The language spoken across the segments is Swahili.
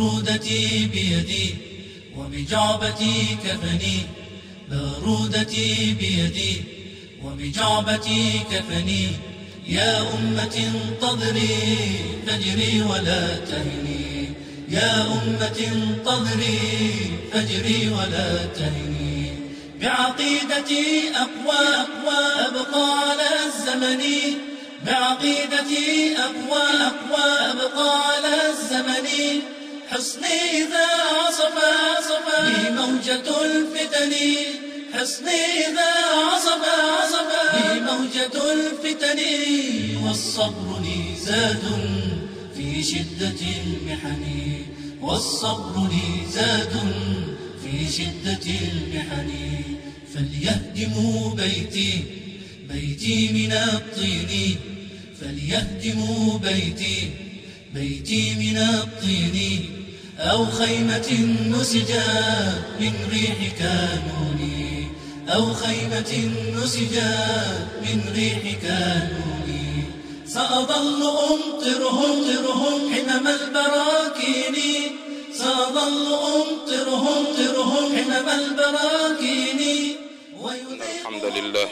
بارودتي بيدي وبجعبتي كفني بارودتي بيدي وبجعبتي كفني يا أمة انتظري فجري ولا تهني يا أمة انتظري فجري ولا تهني بعقيدتي أقوى أقوى أبقى على الزمن بعقيدتي أقوى أقوى أبقى على الزمن حصني إذا عصف عصف بي موجة الفتن حصني إذا عصف عصف بي موجة الفتن والصبر لي زاد في شدة المحن والصبر لي زاد في شدة المحن فليهدموا بيتي بيتي من الطين فليهدموا بيتي بيتي من الطين أو خيمة نسجت من ريح كانوني أو خيمة نسجت من ريح كانوني سأظل أمطرهم طرهم حمم البراكين سأظل أمطرهم طرهم حمم البراكين إن الحمد لله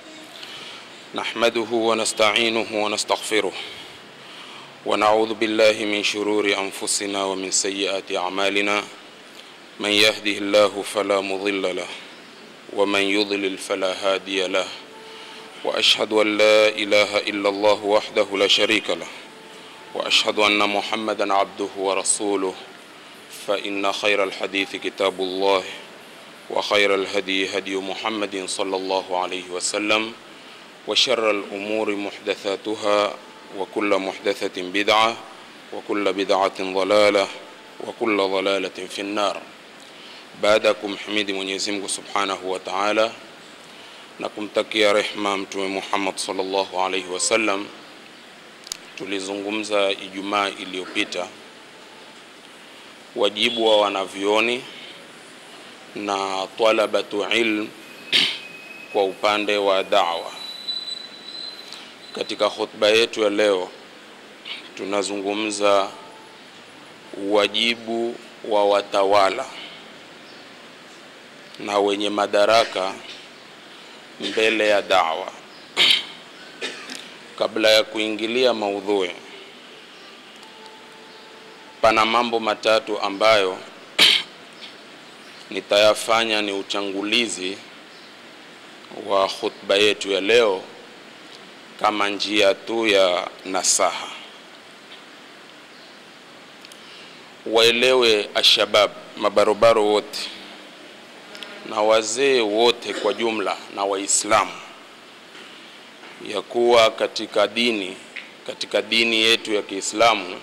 نحمده ونستعينه ونستغفره ونعوذ بالله من شرور أنفسنا ومن سيئات أعمالنا من يهده الله فلا مضل له ومن يضلل فلا هادي له وأشهد أن لا إله إلا الله وحده لا شريك له وأشهد أن محمدا عبده ورسوله فإن خير الحديث كتاب الله وخير الهدي هدي محمد صلى الله عليه وسلم وشر الأمور محدثاتها وكل محدثة بدعة وكل بدعة ضلالة وكل ضلالة في النار baada ya kumhimidi Mwenyezi Mungu Subhanahu wa Ta'ala na kumtakia rehma Mtume Muhammad sallallahu alaihi wasallam, tulizungumza Ijumaa iliyopita wajibu wa wanavyoni na talabatu ilm kwa upande wa da'wa. Katika khutba yetu ya leo tunazungumza wajibu wa watawala na wenye madaraka mbele ya da'wa. Kabla ya kuingilia maudhui, pana mambo matatu ambayo nitayafanya ni uchangulizi wa khutba yetu ya leo kama njia tu ya nasaha. Waelewe ashabab, mabarobaro wote na wazee wote kwa jumla na Waislamu ya kuwa katika dini katika dini yetu ya Kiislamu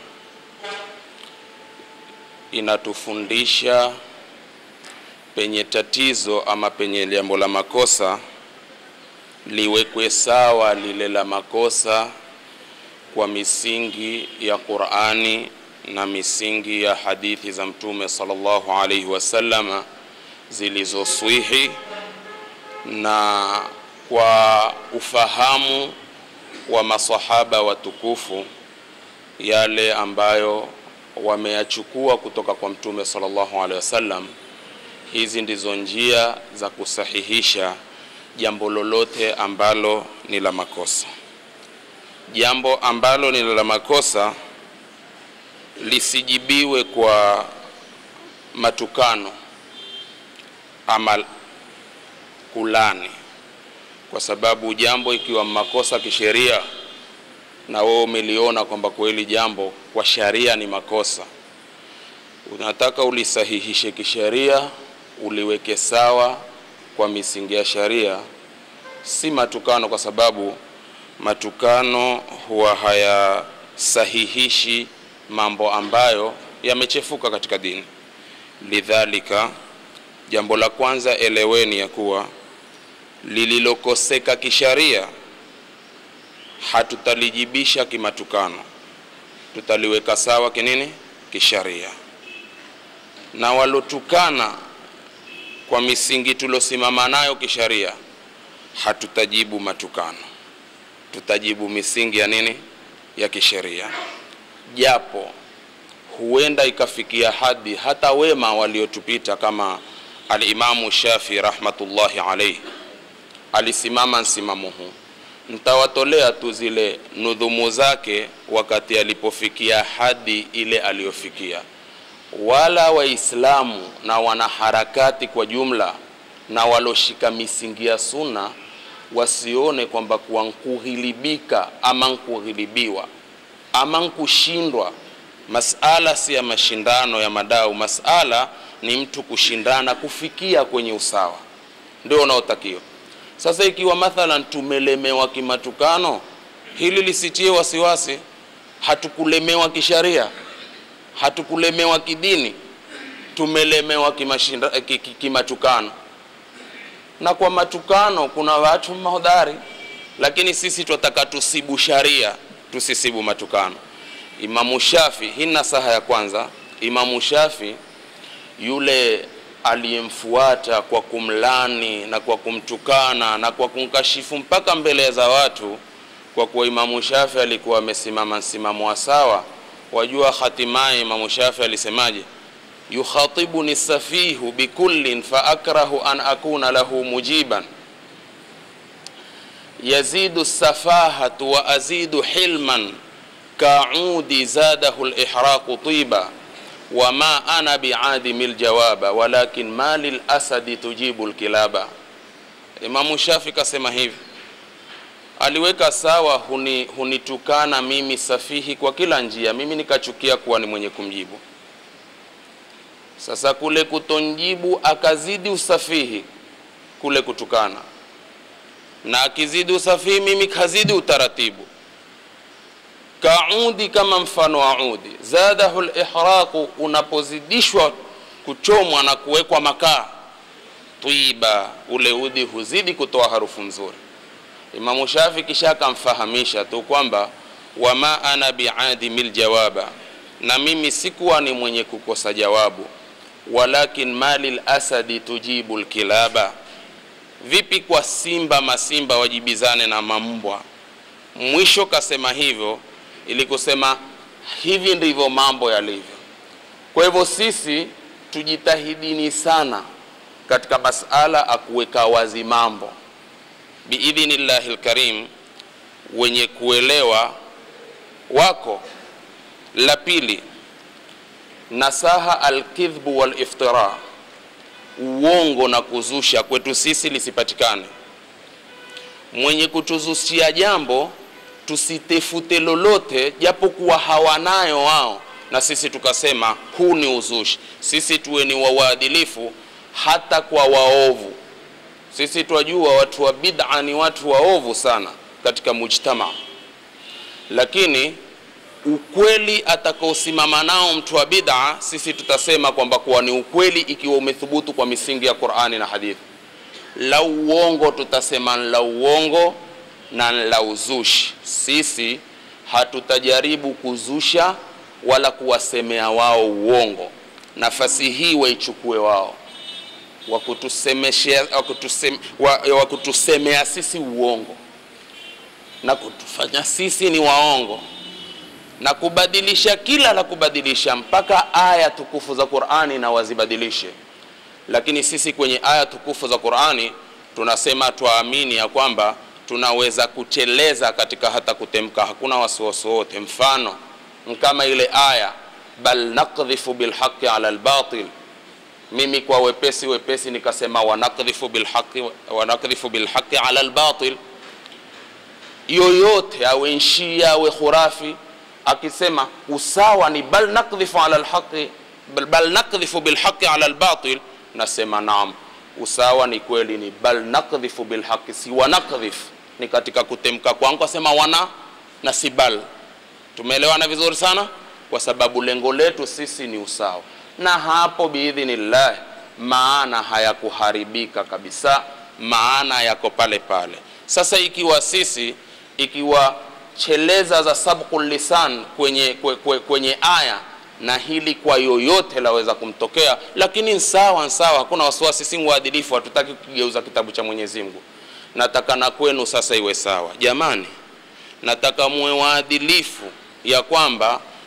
inatufundisha penye tatizo ama penye jambo la makosa liwekwe sawa lile la makosa kwa misingi ya Qur'ani na misingi ya hadithi za Mtume sallallahu alaihi wasallama zilizoswihi na kwa ufahamu wa masahaba watukufu yale ambayo wameyachukua kutoka kwa Mtume sallallahu alaihi wasallam. Hizi ndizo njia za kusahihisha jambo lolote ambalo ni la makosa. Jambo ambalo ni la makosa lisijibiwe kwa matukano ama kulani, kwa sababu jambo ikiwa makosa kisheria na wewe umeliona kwamba kweli jambo kwa sharia ni makosa, unataka ulisahihishe kisheria, uliweke sawa kwa misingi ya sharia, si matukano, kwa sababu matukano huwa hayasahihishi mambo ambayo yamechefuka katika dini. Lidhalika, jambo la kwanza eleweni ya kuwa lililokoseka kisharia hatutalijibisha kimatukano, tutaliweka sawa kinini kisharia, na walotukana kwa misingi tulosimama nayo kisharia hatutajibu matukano, tutajibu misingi ya nini ya kisheria, japo huenda ikafikia hadi hata wema waliotupita kama alimamu Shafi rahmatullahi alaihi alisimama msimamo huu. Nitawatolea tu zile nudhumu zake wakati alipofikia hadi ile aliyofikia. Wala Waislamu na wanaharakati kwa jumla na waloshika misingi ya sunna wasione kwamba kuwa nkughilibika ama nkughilibiwa ama nkushindwa. Masala si ya mashindano ya madau, masala ni mtu kushindana kufikia kwenye usawa, ndio unaotakiwa. Sasa ikiwa mathalan tumelemewa kimatukano, hili lisitie wasiwasi. Hatukulemewa kisharia, hatukulemewa kidini, tumelemewa kimashinda, ki- ki- kimatukano. Na kwa matukano kuna watu mahodari, lakini sisi twataka tusibu sharia, tusisibu matukano. Imamu Shafi, hii ni nasaha ya kwanza. Imamu Shafi yule aliyemfuata kwa kumlani na kwa kumtukana na kwa kumkashifu mpaka mbele za watu, kwa kuwa Imamu Shafi alikuwa amesimama msimamo wa sawa. Wajua hatimaye Imamu Shafi alisemaje? yukhatibuni safihu bikullin fa akrahu an akuna lahu mujiban yazidu safahatu wa azidu hilman kaudi zadahu lihraqu tiba wama ana biadimi ljawaba walakin ma lilasadi tujibu lkilaba. Imamu Shafi kasema hivi, aliweka sawa huni, hunitukana mimi safihi kwa kila njia, mimi nikachukia kuwa ni mwenye kumjibu. Sasa kule kutonjibu akazidi usafihi kule kutukana, na akizidi usafihi mimi kazidi utaratibu kaudi kama mfano wa udi zadahu lihraqu, unapozidishwa kuchomwa na kuwekwa makaa, twiba, ule udi huzidi kutoa harufu nzuri. Imamu Shafi kisha akamfahamisha tu kwamba wama ana biadimi ljawaba, na mimi sikuwa ni mwenye kukosa jawabu, walakin mali lasadi tujibu lkilaba. Vipi kwa simba, masimba wajibizane na mambwa? Mwisho kasema hivyo ili kusema hivi ndivyo mambo yalivyo. Kwa hivyo sisi tujitahidini sana katika masala akuweka wazi mambo biidhnillahi lkarim, wenye kuelewa wako. La pili, nasaha alkidhbu waliftira, uongo na kuzusha kwetu sisi lisipatikane. Mwenye kutuzushia jambo tusitefute lolote japokuwa hawanayo wao, na sisi tukasema huu ni uzushi. Sisi tuwe ni wawaadilifu hata kwa waovu. Sisi twajua watu wa bid'a ni watu waovu sana katika mujtama, lakini ukweli atakaosimama nao mtu wa bid'a, sisi tutasema kwamba kuwa ni ukweli ikiwa umethubutu kwa misingi ya Qur'ani na hadithi. La uongo tutasema la uongo na la uzushi. Sisi hatutajaribu kuzusha wala kuwasemea wao uongo. Nafasi hii waichukue wao, wakutusemeshea wakutusem, wa, wakutusemea sisi uongo na kutufanya sisi ni waongo na kubadilisha kila la kubadilisha, mpaka aya tukufu za Qur'ani na wazibadilishe. Lakini sisi kwenye aya tukufu za Qur'ani tunasema twaamini ya kwamba tunaweza kuteleza katika hata kutemka, hakuna wasiwasi wote. Mfano kama ile aya bal nakdhifu bilhaqi ala albatil, mimi kwa wepesi wepesi nikasema wanakdhifu bilhaqi, wanakdhifu bilhaqi ala albatil. Yoyote awe nshia awe khurafi akisema usawa ni bal nakdhifu ala alhaqi bal, bal nakdhifu bilhaqi ala albatil, nasema naam, usawa ni kweli, ni bal nakdhifu bilhaqi, si wanakdhifu ni katika kutemka kwangu asema wana na si bal. Tumeelewana vizuri sana, kwa sababu lengo letu sisi ni usawa, na hapo biidhnillah maana hayakuharibika kabisa, maana yako pale pale. Sasa ikiwa sisi ikiwa cheleza za sabqul lisan kwenye, kwe, kwe, kwenye aya na hili kwa yoyote laweza kumtokea, lakini sawa sawa, hakuna wasiwasi, si mwadilifu, hatutaki kugeuza kitabu cha Mwenyezi Mungu. Nataka na kwenu sasa iwe sawa, jamani. Nataka muwe waadilifu ya kwamba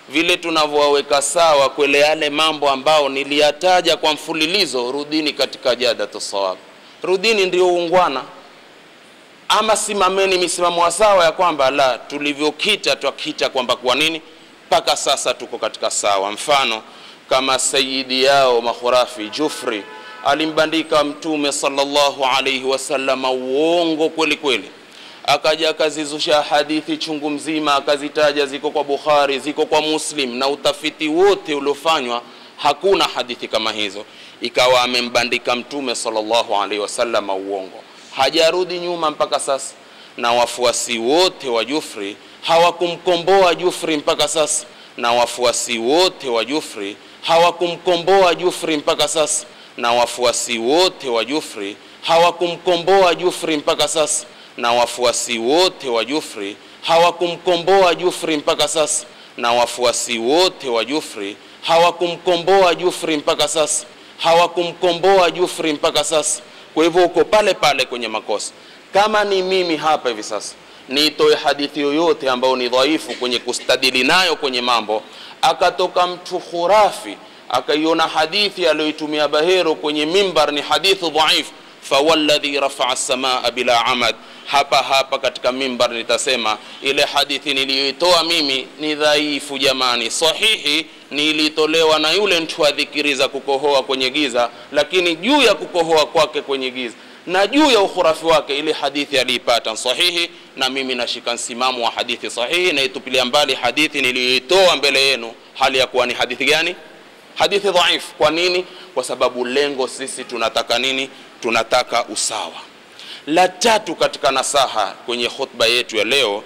vile tunavyowaweka sawa kwele yale mambo ambao niliyataja kwa mfululizo rudini katika jadatu sawab rudini ndio uungwana ama simameni misimamo wa sawa ya kwamba la tulivyokita twakita kwamba kwa nini mpaka sasa tuko katika sawa mfano kama sayidi yao makhurafi jufri alimbandika mtume sallallahu alaihi wasallama uongo kweli kweli akaja akazizusha hadithi chungu mzima akazitaja ziko kwa bukhari ziko kwa muslim na utafiti wote uliofanywa hakuna hadithi kama hizo ikawa amembandika mtume sallallahu alaihi wasallama uongo hajarudi nyuma mpaka sasa na wafuasi wote wa jufri hawakumkomboa jufri mpaka sasa na wafuasi wote wa jufri hawakumkomboa jufri mpaka sasa na wafuasi wote wa jufri hawakumkomboa jufri mpaka sasa na wafuasi wote wa jufri hawakumkomboa jufri mpaka sasa na wafuasi wote wa jufri hawakumkomboa jufri mpaka sasa hawakumkomboa jufri mpaka sasa kwa hivyo uko pale pale kwenye makosa kama ni mimi hapa hivi sasa niitoe hadithi yoyote ambayo ni dhaifu kwenye kustadili nayo kwenye mambo akatoka mtu khurafi akaiona hadithi aliyoitumia bahero kwenye mimbar ni hadithu dhaif fawalladhi rafaa samaa bila amad hapa hapa katika mimbar nitasema ile hadithi niliyoitoa mimi ni dhaifu jamani sahihi nilitolewa na yule mtu adhikiriza kukohoa kwenye giza lakini juu ya kukohoa kwake kwenye giza na juu ya ukhurafi wake ile hadithi aliipata sahihi na mimi nashika msimamo wa hadithi sahihi naitupilia mbali hadithi niliyoitoa mbele yenu hali ya kuwa ni hadithi gani hadithi dhaif kwa nini kwa sababu lengo sisi tunataka nini tunataka usawa la tatu katika nasaha kwenye khutba yetu ya leo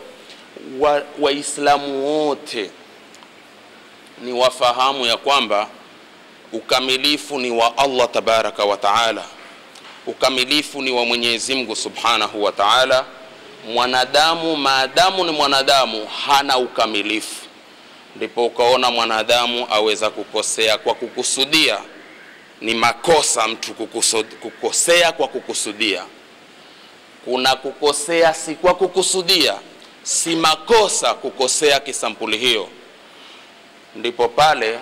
waislamu wa wote ni wafahamu ya kwamba ukamilifu ni wa allah tabaraka wa taala ukamilifu ni wa mwenyezi mungu subhanahu wa taala mwanadamu maadamu ni mwanadamu hana ukamilifu ndipo ukaona mwanadamu aweza kukosea kwa kukusudia ni makosa mtu kukusud, kukosea kwa kukusudia kuna kukosea si kwa kukusudia si makosa kukosea kisampuli hiyo ndipo pale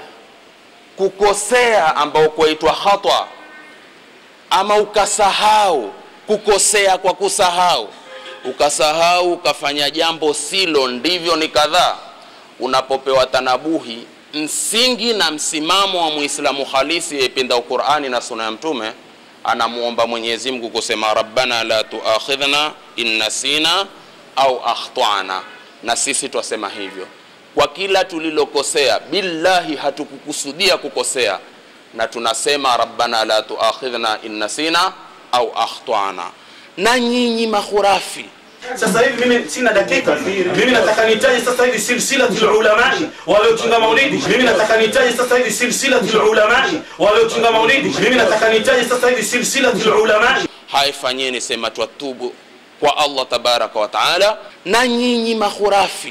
kukosea ambao kwaitwa hatwa ama ukasahau kukosea kwa kusahau ukasahau ukafanya jambo silo ndivyo ni kadhaa unapopewa tanabuhi msingi na msimamo wa muislamu halisi yependa qurani na suna ya mtume anamuomba mwenyezi mungu kusema rabbana la tuakhidhna in nasina au akhtana na sisi twasema hivyo kwa kila tulilokosea billahi hatukukusudia kukosea na tunasema rabbana la tuakhidhna in nasina au akhtana na nyinyi mahurafi sasa hivi mimi sina dakika mimi nataka nitaje sasa hivi silsilatul ulamai waliotunga maulidi mimi nataka nitaje sasa hivi silsilatul ulamai waliotunga maulidi mimi nataka nitaje sasa hivi silsilatul ulamai haifanyeni sema twatubu kwa allah tabaraka wa taala na nyinyi mahurafi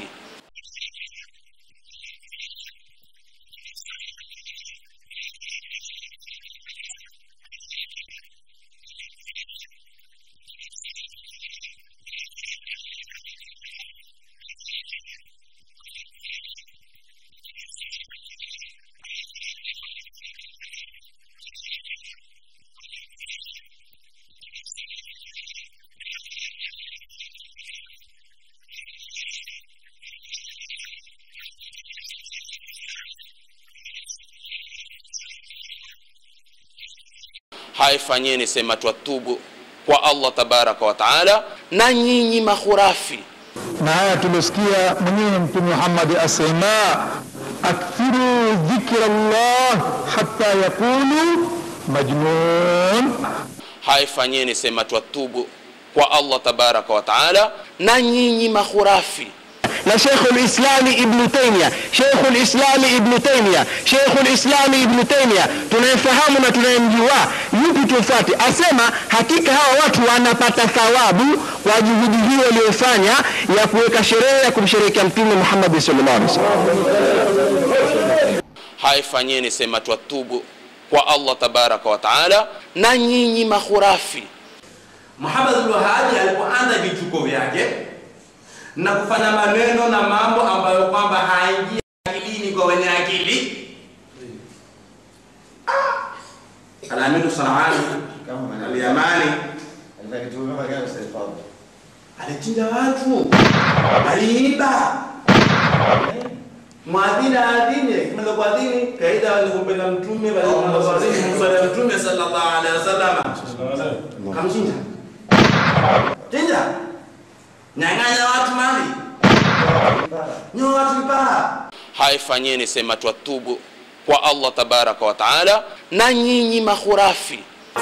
haifanyeni sema twatubu kwa allah tabaraka wa taala na nyinyi mahurafi na haya tuliosikia mwenyewe mtume muhammadi asema akthiru dhikra llah hata yaqulu majnun haifanyeni sema twatubu kwa allah tabaraka wa taala na nyinyi mahurafi na Sheikh al-Islami Ibn Taymiyyah, Sheikh al-Islami Ibn Taymiyyah, Sheikh al-Islami Ibn Taymiyyah tunayemfahamu na tunayemjua, yupi tufuate? Asema hakika hawa watu wanapata thawabu kwa juhudi hiyo waliyofanya ya kuweka sherehe ya kumsherehekea Mtume Muhammad sallallahu alaihi wasallam. haifanyeni sema twatubu kwa allah tabaraka wa taala na nyinyi mahurafi Muhammad al-Wahabi alipoanza vituko vyake na kufanya maneno na mambo ambayo kwamba haingia akilini kwa wenye akili Al-Aminu Sanani Al-Yamani alichinja watu, aliiba mwadhini aadhini, kimaliza kuadhini kaida walikumpenda mtume, walikumpenda kuadhini kumfuata mtume sallallahu alaihi wasallam, kamchinja chinja, nyang'anya watu mali, nyoa watu vipara haifanyeni sema twatubu kwa allah tabaraka wa taala na nyinyi mahurafi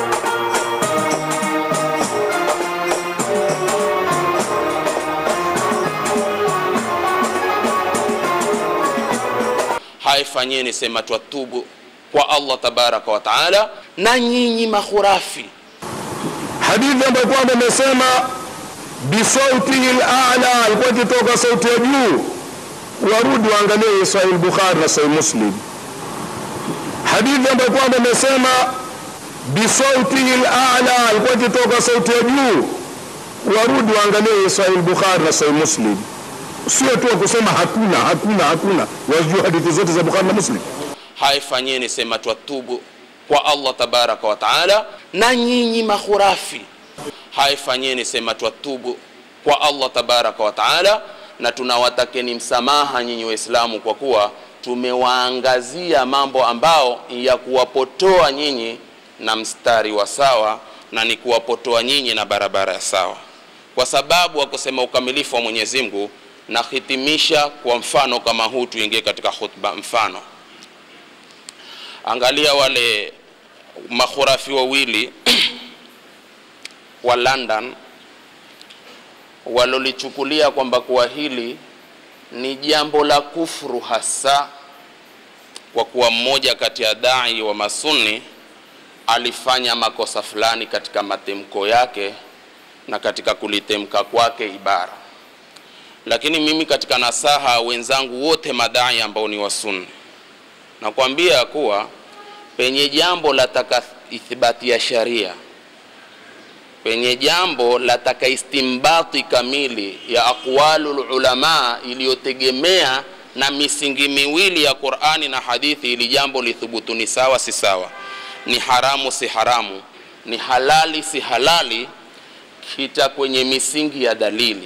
haifanyeni sema twatubu kwa allah tabaraka wa taala na nyinyi mahurafi hadithi ambayo kwamba imesema bisautihi lala, alikuwa ikitoka sauti ya juu. Warudi waangalie Sahih Bukhari na Sahih Muslim. Hadithi ambayo kwamba imesema bisautihi lala, alikuwa ikitoka sauti ya juu. Warudi waangalie Sahih Bukhari na Sahih Muslim. Sio tu kusema hakuna hakuna hakuna, wajua hadithi zote za Bukhari na Muslim. haifanyeni sema twatubu kwa allah tabaraka wa taala na nyinyi mahurafi haifanyeni sema twatubu kwa allah tabaraka wa taala na tunawatakeni msamaha nyinyi waislamu kwa kuwa tumewaangazia mambo ambao ya kuwapotoa nyinyi na mstari wa sawa na ni kuwapotoa nyinyi na barabara ya sawa kwa sababu wa kusema ukamilifu wa mwenyezi mungu nahitimisha kwa mfano kama huu tuingie katika khutba mfano angalia wale makhurafi wawili wa london walolichukulia kwamba kuwa hili ni jambo la kufuru hasa kwa kuwa mmoja kati ya dai wa masuni alifanya makosa fulani katika matemko yake na katika kulitemka kwake ibara lakini mimi katika nasaha wenzangu wote madai ambao ni wasunni nakwambia kuwa penye jambo lataka ithibati ya sharia penye jambo lataka istimbati kamili ya aqwalu lulama iliyotegemea na misingi miwili ya qurani na hadithi ili jambo lithubutu ni sawa si sawa ni haramu si haramu ni halali si halali kita kwenye misingi ya dalili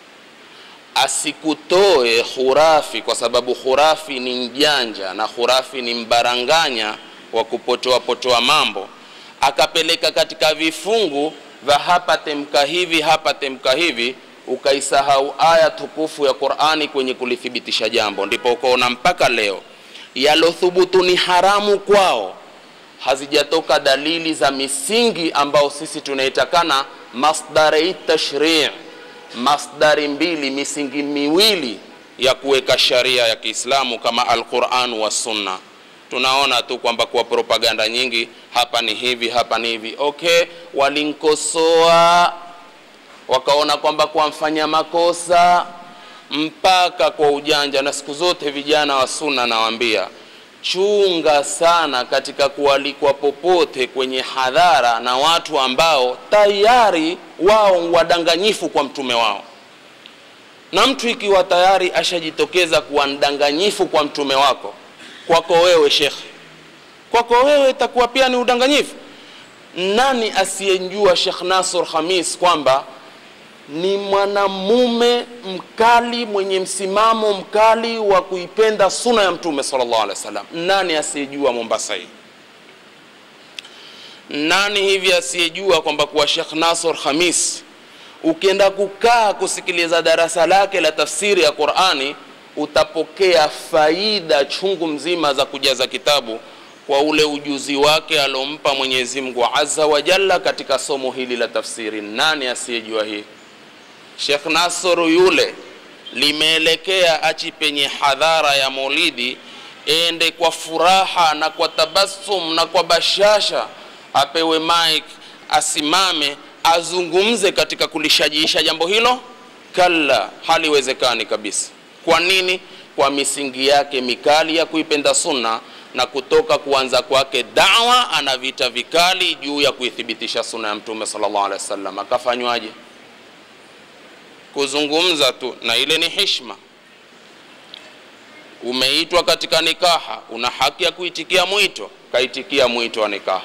asikutoe khurafi kwa sababu khurafi ni mjanja na khurafi ni mbaranganya wa kupotoa potoa mambo akapeleka katika vifungu vya hapa temka hivi hapa temka hivi ukaisahau aya tukufu ya qurani kwenye kulithibitisha jambo ndipo ukaona mpaka leo yalothubutu ni haramu kwao hazijatoka dalili za misingi ambao sisi tunaitakana masdarei tashrii masdari mbili misingi miwili ya kuweka sharia ya kiislamu kama alquran wa sunna tunaona tu kwamba kwa propaganda nyingi hapa ni hivi hapa ni hivi okay walinkosoa wakaona kwamba kwa mfanya makosa mpaka kwa ujanja na siku zote vijana wa sunna nawaambia chunga sana katika kualikwa popote kwenye hadhara na watu ambao tayari wao wadanganyifu kwa mtume wao na mtu ikiwa tayari ashajitokeza kuwa mdanganyifu kwa mtume wako kwako wewe shekhe kwako wewe itakuwa pia ni udanganyifu nani asiyejua shekh nasr khamis kwamba ni mwanamume mkali mwenye msimamo mkali wa kuipenda suna ya mtume sallallahu alaihi wasallam nani asiyejua mombasa hii nani hivi asiyejua kwamba kuwa shekh nasr khamis ukienda kukaa kusikiliza darasa lake la tafsiri ya qurani utapokea faida chungu mzima za kujaza kitabu kwa ule ujuzi wake alompa mwenyezi mungu azza wa jalla katika somo hili la tafsiri nani asiyejua hii Sheikh Nasr yule limeelekea achi penye hadhara ya Maulidi, ende kwa furaha na kwa tabasum na kwa bashasha, apewe mic, asimame azungumze katika kulishajiisha jambo hilo? Kalla, haliwezekani kabisa. Kwa nini? Kwa misingi yake mikali ya kuipenda sunna na kutoka kuanza kwake dawa, ana vita vikali juu ya kuithibitisha sunna ya Mtume sallallahu alaihi wasallam. Akafanywaje? kuzungumza tu na ile ni hishma umeitwa katika nikaha una haki ya kuitikia mwito kaitikia mwito wa nikaha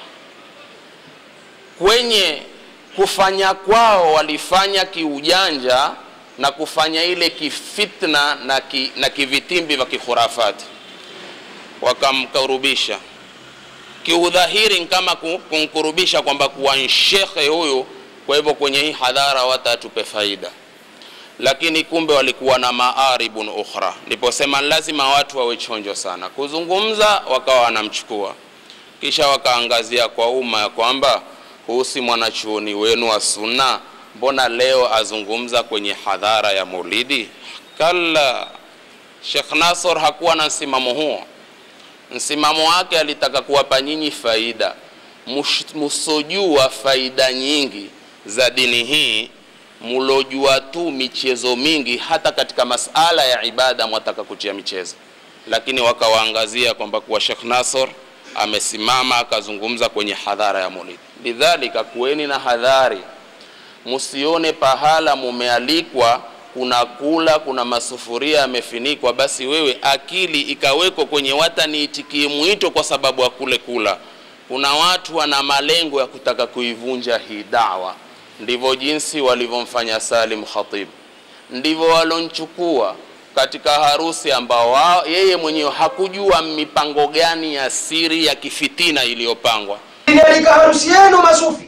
kwenye kufanya kwao walifanya kiujanja na kufanya ile kifitna na, ki, na kivitimbi vya kikhurafati wakamkurubisha kiudhahiri ni kama ku- kumkurubisha kwamba kuwa ni shekhe huyu kwa hivyo kwenye hii hadhara watatupe faida lakini kumbe walikuwa na maaribun ukhra ndiposema lazima watu wawe chonjo sana kuzungumza wakawa wanamchukua kisha wakaangazia kwa umma ya kwamba huu si mwanachuoni wenu wa sunna mbona leo azungumza kwenye hadhara ya maulidi kalla shekh nasor hakuwa na msimamo huo msimamo wake alitaka kuwapa nyinyi faida Mush- musojua faida nyingi za dini hii mulojua tu michezo mingi hata katika masala ya ibada mwataka kutia michezo lakini wakawaangazia kwamba kuwa shekh nasor amesimama akazungumza kwenye hadhara ya maulidi lidhalika kuweni na hadhari musione pahala mumealikwa kuna kula kuna masufuria yamefinikwa basi wewe akili ikawekwa kwenye wataniitikie mwito kwa sababu ya kule kula kuna watu wana malengo ya kutaka kuivunja hii dawa ndivyo jinsi walivyomfanya salim khatib ndivyo walonchukua katika harusi ambao wao yeye mwenyewe hakujua mipango gani ya siri ya kifitina iliyopangwa Nilialika harusi yenu masufi.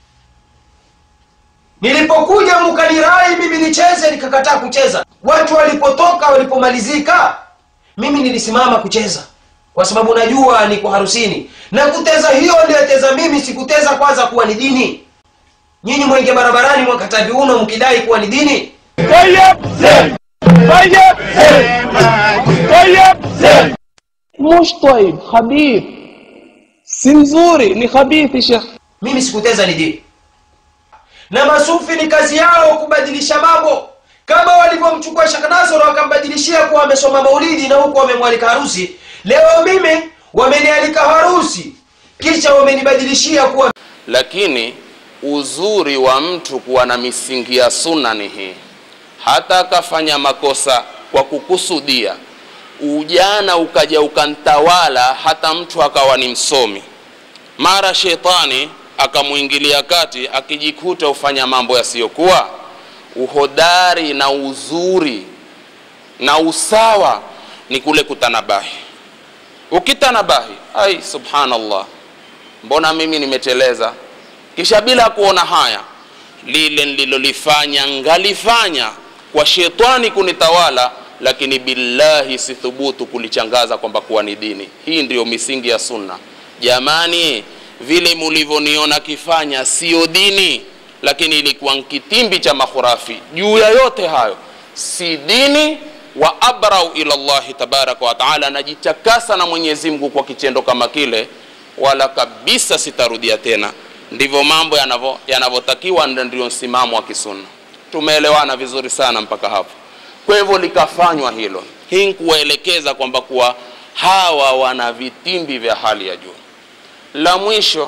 Nilipokuja mkanirai mimi nicheze, nikakataa kucheza. Watu walipotoka, walipomalizika, mimi nilisimama kucheza kwa sababu najua niko harusini, na kuteza hiyo niliyoteza mimi, sikuteza kwanza kuwa ni dini. Nyinyi mwenge barabarani mwakata viuno mkidai kuwa ni dini. مش طيب خبيث si mzuri ni khabithi shekh mimi sikuteza ni dini na masufi ni kazi yao kubadilisha mambo kama walivyomchukua Sheikh Nasr wakambadilishia kuwa amesoma maulidi na huku wamemwalika harusi leo mimi wamenialika harusi kisha wamenibadilishia kuwa lakini uzuri wa mtu kuwa na misingi ya sunna ni hii hata akafanya makosa kwa kukusudia ujana ukaja ukantawala hata mtu akawa ni msomi mara shetani akamwingilia kati akijikuta ufanya mambo yasiyokuwa uhodari na uzuri na usawa ni kule kutanabahi ukitanabahi ai subhanallah mbona mimi nimeteleza kisha bila kuona haya lile nililolifanya ngalifanya kwa shetani kunitawala lakini billahi sithubutu kulichangaza kwamba kuwa ni dini hii ndiyo misingi ya sunna jamani vile mulivyoniona kifanya sio dini lakini ilikuwa kitimbi cha makhurafi juu ya yote hayo si dini wa abrau ila llahi tabaraka wa taala najitakasa na mwenyezi mungu kwa kitendo kama kile wala kabisa sitarudia tena ndivyo mambo yanavyo- yanavyotakiwa na ndio msimamo wa kisunna tumeelewana vizuri sana mpaka hapo kwa hivyo likafanywa hilo hii ni kuwaelekeza kwamba kuwa hawa wana vitimbi vya hali ya juu la mwisho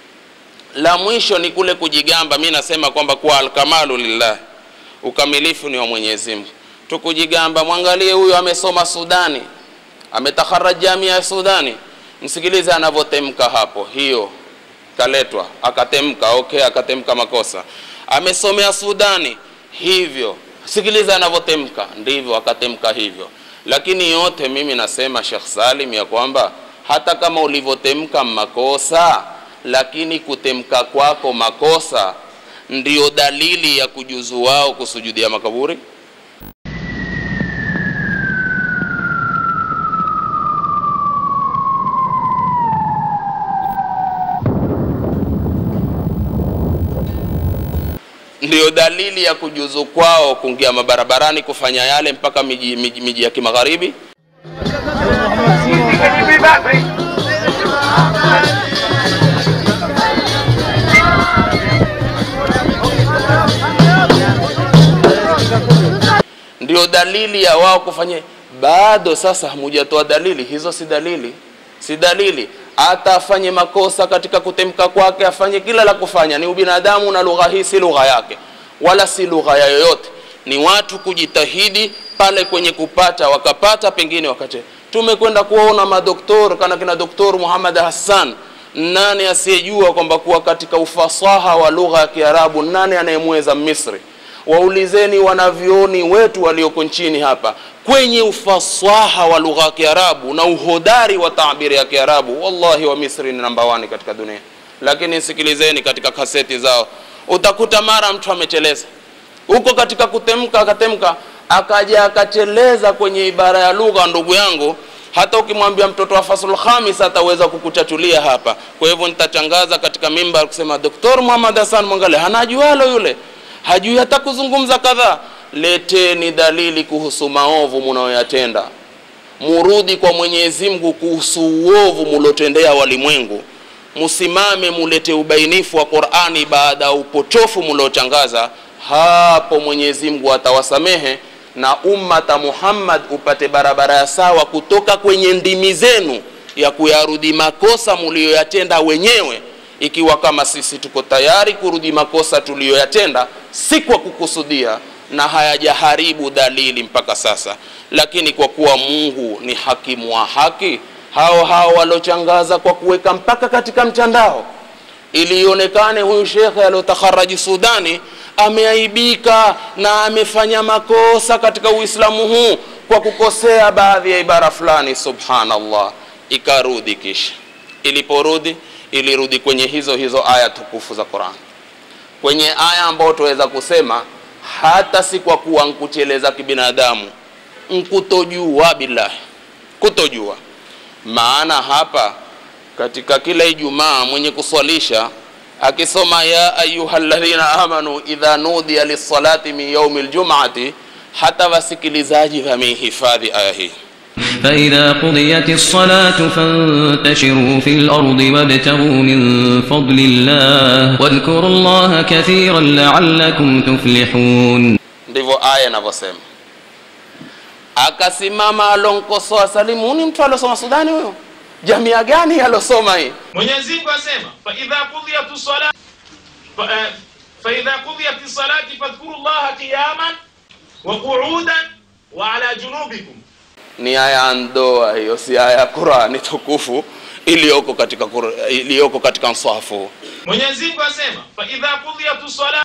la mwisho ni kule kujigamba mi nasema kwamba kuwa alkamalu lillah ukamilifu ni wa mwenyezi mungu tukujigamba mwangalie huyo amesoma sudani ametakharaj jamia ya sudani msikilize anavyotemka hapo hiyo kaletwa akatemka okay akatemka makosa amesomea sudani hivyo sikiliza anavyotemka ndivyo akatemka hivyo lakini yote mimi nasema shekh salim ya kwamba hata kama ulivyotemka makosa lakini kutemka kwako makosa ndiyo dalili ya kujuzu wao kusujudia makaburi ndiyo dalili ya kujuzu kwao kuingia mabarabarani kufanya yale mpaka miji, miji, miji ya kimagharibi ndio dalili ya wao kufanya bado sasa hamujatoa dalili hizo si dalili si dalili hata afanye makosa katika kutemka kwake afanye kila la kufanya ni ubinadamu na lugha hii si lugha yake wala si lugha ya yoyote ni watu kujitahidi pale kwenye kupata wakapata pengine wakate tumekwenda kuwaona madoktor kana kina doktor muhammad hassan nani asiyejua kwamba kuwa katika ufasaha wa lugha ya kiarabu nani anayemweza misri waulizeni wanavyoni wetu walioko nchini hapa kwenye ufasaha wa lugha ya kiarabu na uhodari wa tabiri ya kiarabu wallahi wa misri ni namba wani katika dunia lakini sikilizeni katika kaseti zao utakuta mara mtu amecheleza huko katika kutemka akatemka akaja akateleza kwenye ibara ya lugha ndugu yangu hata ukimwambia mtoto wa fasul khamis ataweza kukuchachulia hapa kwa hivyo nitatangaza katika mimbar kusema doktor muhammad hasan mwangale hanajualo yule hajui hata kuzungumza kadhaa leteni dalili kuhusu maovu munayoyatenda murudi kwa mwenyezi mungu kuhusu uovu mulotendea walimwengu musimame mulete ubainifu wa qurani baada ya upotofu muliotangaza hapo mwenyezi mungu atawasamehe na ummata muhammad upate barabara ya sawa kutoka kwenye ndimi zenu ya kuyarudi makosa muliyoyatenda wenyewe ikiwa kama sisi tuko tayari kurudi makosa tuliyoyatenda si kwa kukusudia na hayajaharibu dalili mpaka sasa lakini kwa kuwa mungu ni hakimu wa haki hao hao walochangaza kwa kuweka mpaka katika mtandao ili ionekane huyu shekhe aliotakharaji sudani ameaibika na amefanya makosa katika uislamu huu kwa kukosea baadhi ya ibara fulani subhanallah ikarudi kisha iliporudi ilirudi kwenye hizo hizo aya tukufu za quran kwenye aya ambayo tuweza kusema hata si kwa kuwa nkucheleza kibinadamu nkutojua billahi kutojua maana hapa katika kila ijumaa mwenye kuswalisha akisoma ya ayuha ladhina amanu idha nudiya lissalati min yaumi ljumati hata wasikilizaji wamehifadhi aya hii فإذا قضيت الصلاة فانتشروا في الأرض وابتغوا من فضل الله واذكروا الله كثيرا لعلكم تفلحون ndivyo aya inavyosema akasimama alonkosoa salimu huni mtu alosoma sudani huyo jamia gani alosoma hii mwenyezi mungu asema faidha qudhiyat salat faidha qudhiyat salati fadhkuru llaha qiyaman wa qu'udan wa ala junubikum ni aya ya ndoa hiyo si aya ya qurani tukufu iliyoko katika Qur- iliyoko katika mswahafu mwenyezi mungu asema faidha qudhiyat salat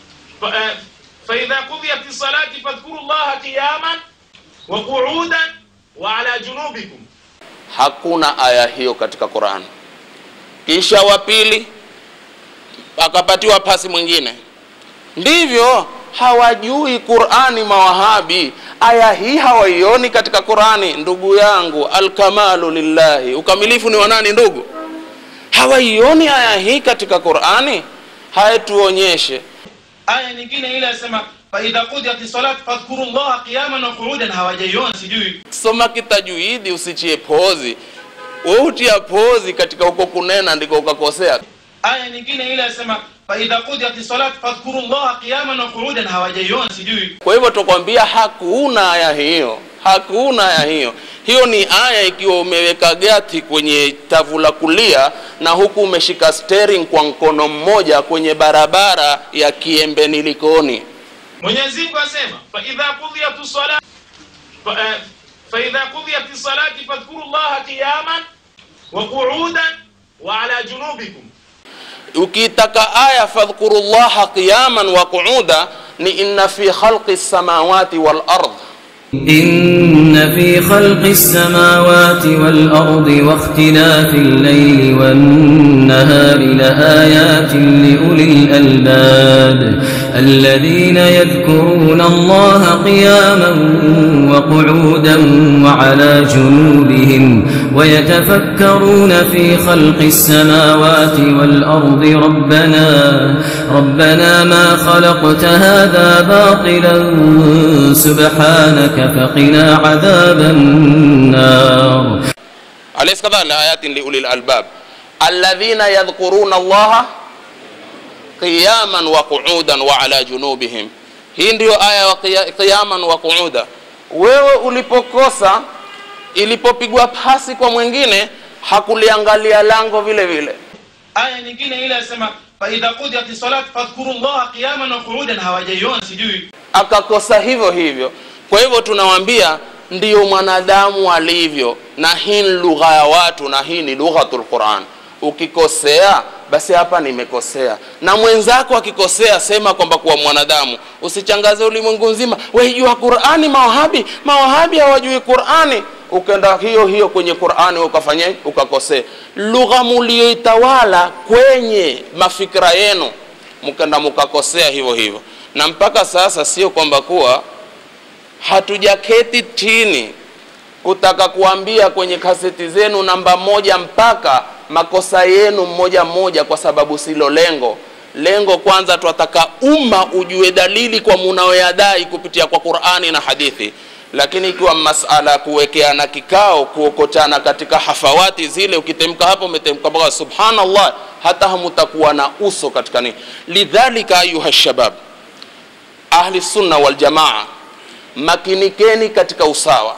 faidha qudhiyat salati fadhkuru llaha qiyaman wa qu'udan wa ala junubikum hakuna aya hiyo katika Qur'an. Kisha wa pili akapatiwa pasi mwingine, ndivyo hawajui Qur'ani mawahabi. Aya hii hawaioni katika Qur'ani. Ndugu yangu, alkamalu lillahi, ukamilifu ni wa nani ndugu? Hawaioni aya hii katika Qur'ani. Haya, tuonyeshe aya nyingine ile asema faidha qudiyat salat fadhkuru llaha qiyaman wa qu'udan hawajaiona sijui soma kitajuidi, usichie pozi. Wewe utia pozi katika huko kunena ndiko ukakosea. aya nyingine ile asema faidha qudiyat salat fadhkuru llaha qiyaman wa qu'udan hawajaiona sijui Kwa hivyo tukwambia hakuna aya hiyo, hakuna aya hiyo. Hiyo ni aya ikiwa umeweka gati kwenye tavu la kulia na huku umeshika steering kwa mkono mmoja kwenye barabara ya Kiembeni Likoni. mwenyezi mungu asema faidha qudiyat salat faidha qudiyat salati fadhkuru llaha qiyaman wa qu'udan wa ala junubikum Ukitaka aya fadhkuru llaha qiyaman wa qu'uda ni inna fi khalqi samawati wal ardh إن في خلق السماوات والأرض واختلاف الليل والنهار لآيات لأولي الألباب الذين يذكرون الله قياما وقعودا وعلى جنوبهم ويتفكرون في خلق السماوات والأرض ربنا ربنا ما خلقت هذا باطلا سبحانك فقنا عذاب النار أليس كذا لآيات لأولي الألباب الذين يذكرون الله qiyaman wa qu'udan wa ala junubihim. Hii ndiyo aya wa qiya- qiyaman wa qu'uda. Wewe ulipokosa, ilipopigwa pasi kwa mwingine, hakuliangalia lango vile vile. aya nyingine ile asema faidha qudiyat salat fadhkuru llaha qiyaman wa qu'udan hawajaiona sijui akakosa hivyo hivyo kwa hivyo tunawambia ndiyo mwanadamu alivyo na hii ni lugha ya watu na hii ni lughatul quran ukikosea basi hapa nimekosea na mwenzako akikosea sema kwamba kuwa mwanadamu usichangaze ulimwengu nzima waijua qurani mawahabi mawahabi hawajui qurani ukenda hiyo hiyo kwenye qurani ukafanya ukakosea lugha mulioitawala kwenye mafikira yenu mkenda mukakosea hivyo hivyo na mpaka sasa sio kwamba kuwa hatujaketi chini kutaka kuambia kwenye kaseti zenu namba moja mpaka makosa yenu mmoja mmoja kwa sababu silo lengo lengo kwanza twataka umma ujue dalili kwa munaoyadai kupitia kwa qurani na hadithi lakini ikiwa masala ya kuwekeana kikao kuokotana katika hafawati zile ukitemka hapo umetemka mpaka subhanallah hata hamutakuwa na uso katika nini lidhalika ayuha shabab ahli sunna waljamaa makinikeni katika usawa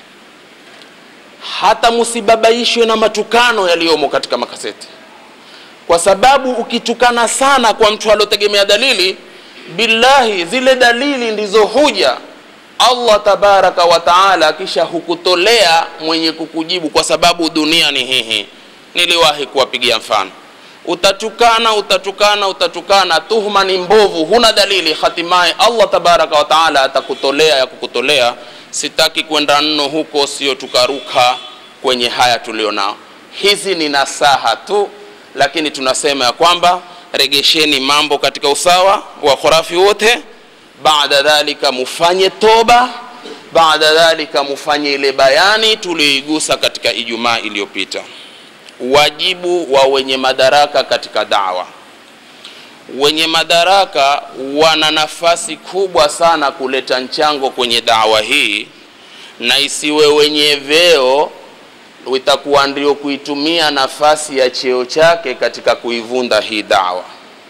hata musibabaishwe na matukano yaliyomo katika makaseti kwa sababu ukitukana sana kwa mtu aliotegemea dalili billahi zile dalili ndizo huja allah tabaraka wa taala kisha hukutolea mwenye kukujibu kwa sababu dunia ni hihi niliwahi kuwapigia mfano utatukana utatukana utatukana tuhuma ni mbovu huna dalili hatimaye allah tabaraka wa taala atakutolea ya kukutolea sitaki kwenda nno huko sio tukaruka kwenye haya tulionao hizi ni nasaha tu lakini tunasema ya kwamba regesheni mambo katika usawa wa khurafi wote baada dhalika mufanye toba baada dhalika mufanye ile bayani tulioigusa katika ijumaa iliyopita wajibu wa wenye madaraka katika dawa wenye madaraka wana nafasi kubwa sana kuleta mchango kwenye dawa hii na isiwe wenye vyeo itakuwa ndio kuitumia nafasi ya cheo chake katika kuivunda hii dawa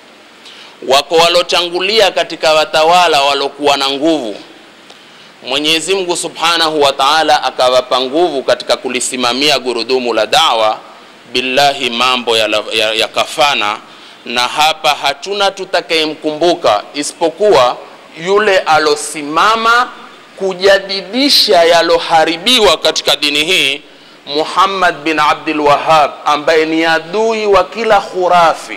wako walotangulia katika watawala walokuwa na nguvu mwenyezi mungu subhanahu wa taala akawapa nguvu katika kulisimamia gurudumu la dawa billahi mambo yakafana ya, ya na hapa hatuna tutakayemkumbuka isipokuwa yule alosimama kujadidisha yaloharibiwa katika dini hii muhammad bin abdul wahab ambaye ni adui wa kila khurafi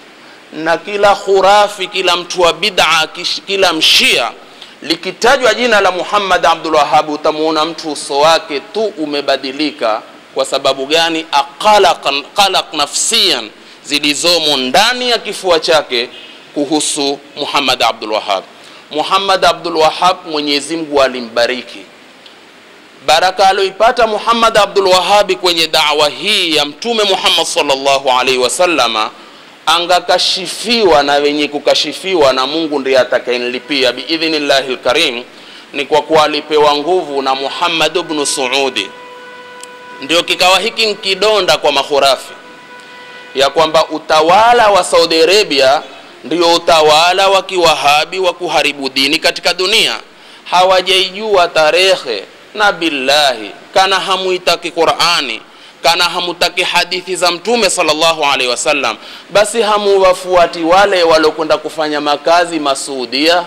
na kila khurafi kila mtu wa bid'a kila mshia likitajwa jina la muhammad abdul wahab utamuona mtu uso wake tu umebadilika kwa sababu gani aqalaq qalaq nafsiyan zilizomo ndani ya kifua chake kuhusu muhammad abdul wahab muhammad abdul wahab mwenyezi mungu alimbariki baraka aloipata muhammad abdul wahabi kwenye dawa hii ya mtume muhammad salllahu alaihi wasallama angakashifiwa na wenye kukashifiwa na mungu ndiye atakayenlipia biidhnillahi lkarim ni kwa kuwa alipewa nguvu na muhammad bnu suudi ndio kikawa hiki nkidonda kwa makhurafi ya kwamba utawala wa saudi arabia ndio utawala wa kiwahabi wa kuharibu dini katika dunia hawajaijua tarehe na billahi kana hamuitaki qurani kana hamutaki hadithi za mtume salllahu alaihi wasallam basi hamuwafuati wale waliokwenda kufanya makazi masuudia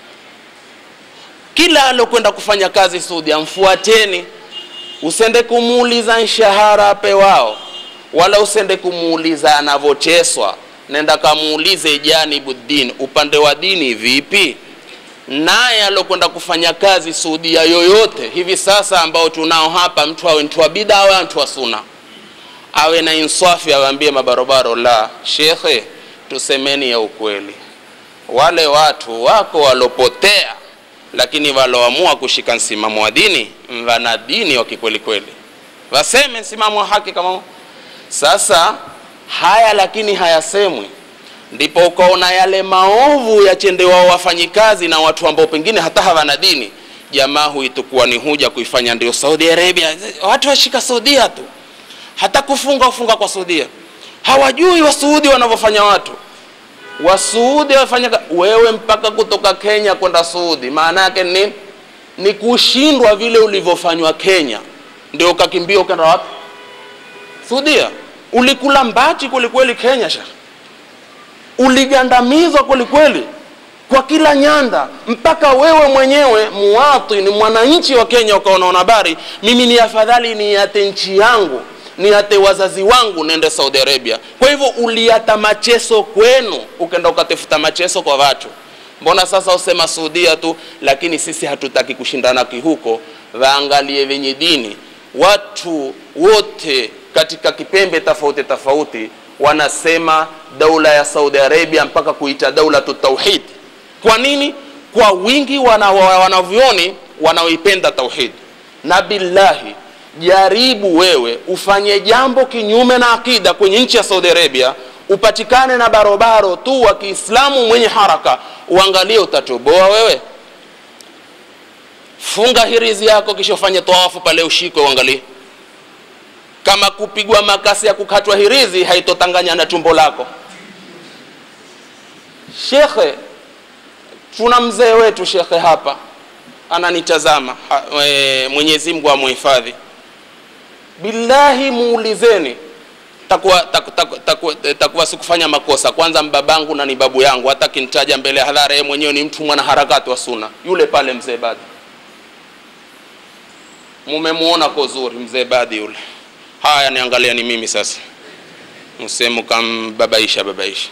kila alokwenda kufanya kazi suudia mfuateni usende kumuuliza mshahara apewao wala usende kumuuliza anavyoteswa nenda kamuulize janibuddin upande wa dini vipi naye alokwenda kufanya kazi suudia yoyote hivi sasa ambao tunao hapa mtu awe mtu wa bida awe mtu wa suna awe na insafi awambie mabarobaro la shekhe tusemeni ya ukweli wale watu wako walopotea lakini waloamua kushika msimamo wa dini wana dini wa kikweli kweli waseme msimamo wa haki kama sasa haya lakini hayasemwi ndipo ukaona yale maovu yachendewa wafanyikazi na watu ambao pengine hata hawana dini jamaa huitukuwa ni huja kuifanya ndio saudi arabia watu washika saudia tu hata kufunga ufunga kwa saudia hawajui wasuudi wanavyofanya watu wasuudi wafanya wewe mpaka kutoka kenya kwenda suudi maana yake ni ni kushindwa vile ulivyofanywa kenya ndio ukakimbia ukaenda wapi suudia ulikula mbachi kwelikweli kenya shekh uligandamizwa kwelikweli kwa kila nyanda mpaka wewe mwenyewe muwatini mwananchi wa kenya ukaona habari mimi ni afadhali niate nchi yangu niate wazazi wangu nende saudi arabia kwa hivyo uliata macheso kwenu ukenda ukatafuta macheso kwa watu mbona sasa usema suudia tu lakini sisi hatutaki kushindana kihuko waangalie wenye dini watu wote katika kipembe tofauti tofauti wanasema daula ya saudi arabia mpaka kuita daulatu tauhid kwa nini kwa wingi wana- wa- wanavyoni wanaoipenda tauhid na billahi jaribu wewe ufanye jambo kinyume na akida kwenye nchi ya saudi arabia upatikane na barobaro tu wa kiislamu mwenye haraka uangalie utatoboa wewe funga hirizi yako kisha ufanye tawafu pale ushikwe uangalie kama kupigwa makasi ya kukatwa hirizi haitotanganya na tumbo lako shekhe tuna mzee wetu shekhe hapa ananitazama ha, e, mwenyezi mungu amuhifadhi billahi muulizeni takuwa, taku, taku, taku, takuwa sikufanya makosa kwanza mbabangu na ni babu yangu hata kintaja mbele ya hadhara yeye mwenyewe ni mtu mwanaharakati wa suna yule pale mzee badi mumemuona ko zuri mzee badi yule haya niangalia ni mimi sasa msemu kambabaisha babaisha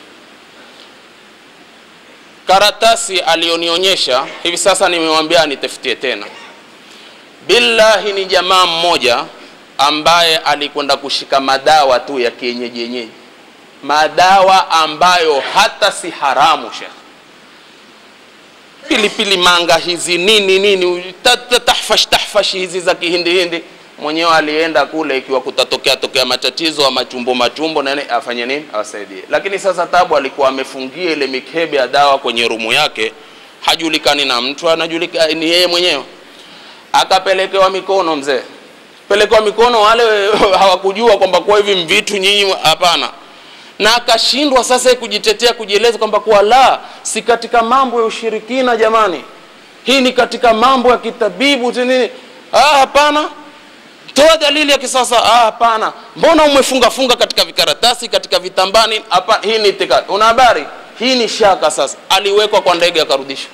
karatasi aliyonionyesha hivi sasa nimewambia nitafutie tena billahi ni jamaa mmoja ambaye alikwenda kushika madawa tu ya kienyeji yenyeji madawa ambayo hata si haramu shekh pilipili manga hizi nini nini ta- ta- tahfash tahfash hizi za kihindihindi mwenyewe alienda kule ikiwa kutatokea tokea matatizo ama chumbo machumbo nene afanye nini awasaidie lakini sasa tabu alikuwa amefungia ile mikebe ya dawa kwenye rumu yake hajulikani na mtu anajulika ni yeye mwenyewe akapelekewa mikono mzee pelekewa mikono wale hawakujua kwamba kwa hivi mvitu nyinyi hapana na akashindwa sasa kujitetea kujieleza kwamba kuwa la si katika mambo ya ushirikina jamani hii ni katika mambo ya kitabibu tu nini ah hapana toa dalili ya kisasa ah hapana mbona umefunga funga katika vikaratasi katika vitambani hapa hii ni itikadi una habari hii ni shaka sasa aliwekwa kwa ndege akarudishwa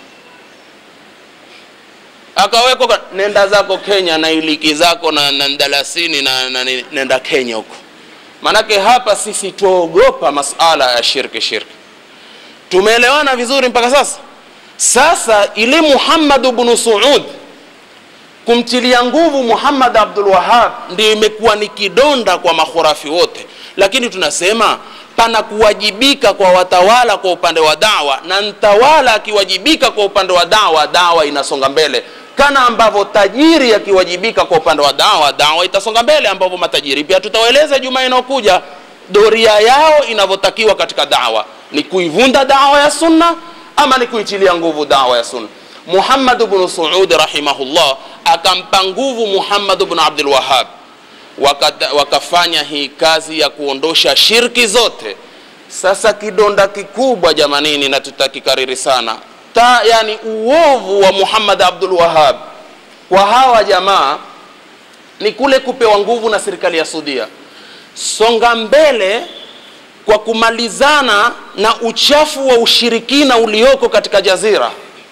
akawekwa kwa- nenda zako kenya na iliki zako na, na dalasini na, na, na nenda kenya huko manake hapa sisi tuogopa masala ya shirki shirki tumeelewana vizuri mpaka sasa sasa ili muhammad bnu suud kumtilia nguvu muhammad abdul wahab ndio imekuwa ni kidonda kwa makhurafi wote lakini tunasema pana kuwajibika kwa watawala kwa upande wa dawa na mtawala akiwajibika kwa upande wa dawa dawa inasonga mbele kana ambavyo tajiri akiwajibika kwa upande wa dawa dawa itasonga mbele ambavyo matajiri pia tutawaeleza juma inayokuja doria yao inavyotakiwa katika dawa ni kuivunda dawa ya sunna ama ni kuitilia nguvu dawa ya sunna muhammad bnu suud rahimahullah akampa nguvu muhammad bnu abdul wahab Wakata, wakafanya hii kazi ya kuondosha shirki zote sasa kidonda kikubwa jamanini na tutakikariri sana ta yani uovu wa muhammad abdul wahab kwa hawa jamaa ni kule kupewa nguvu na serikali ya sudia songa mbele kwa kumalizana na uchafu wa ushirikina ulioko katika jazira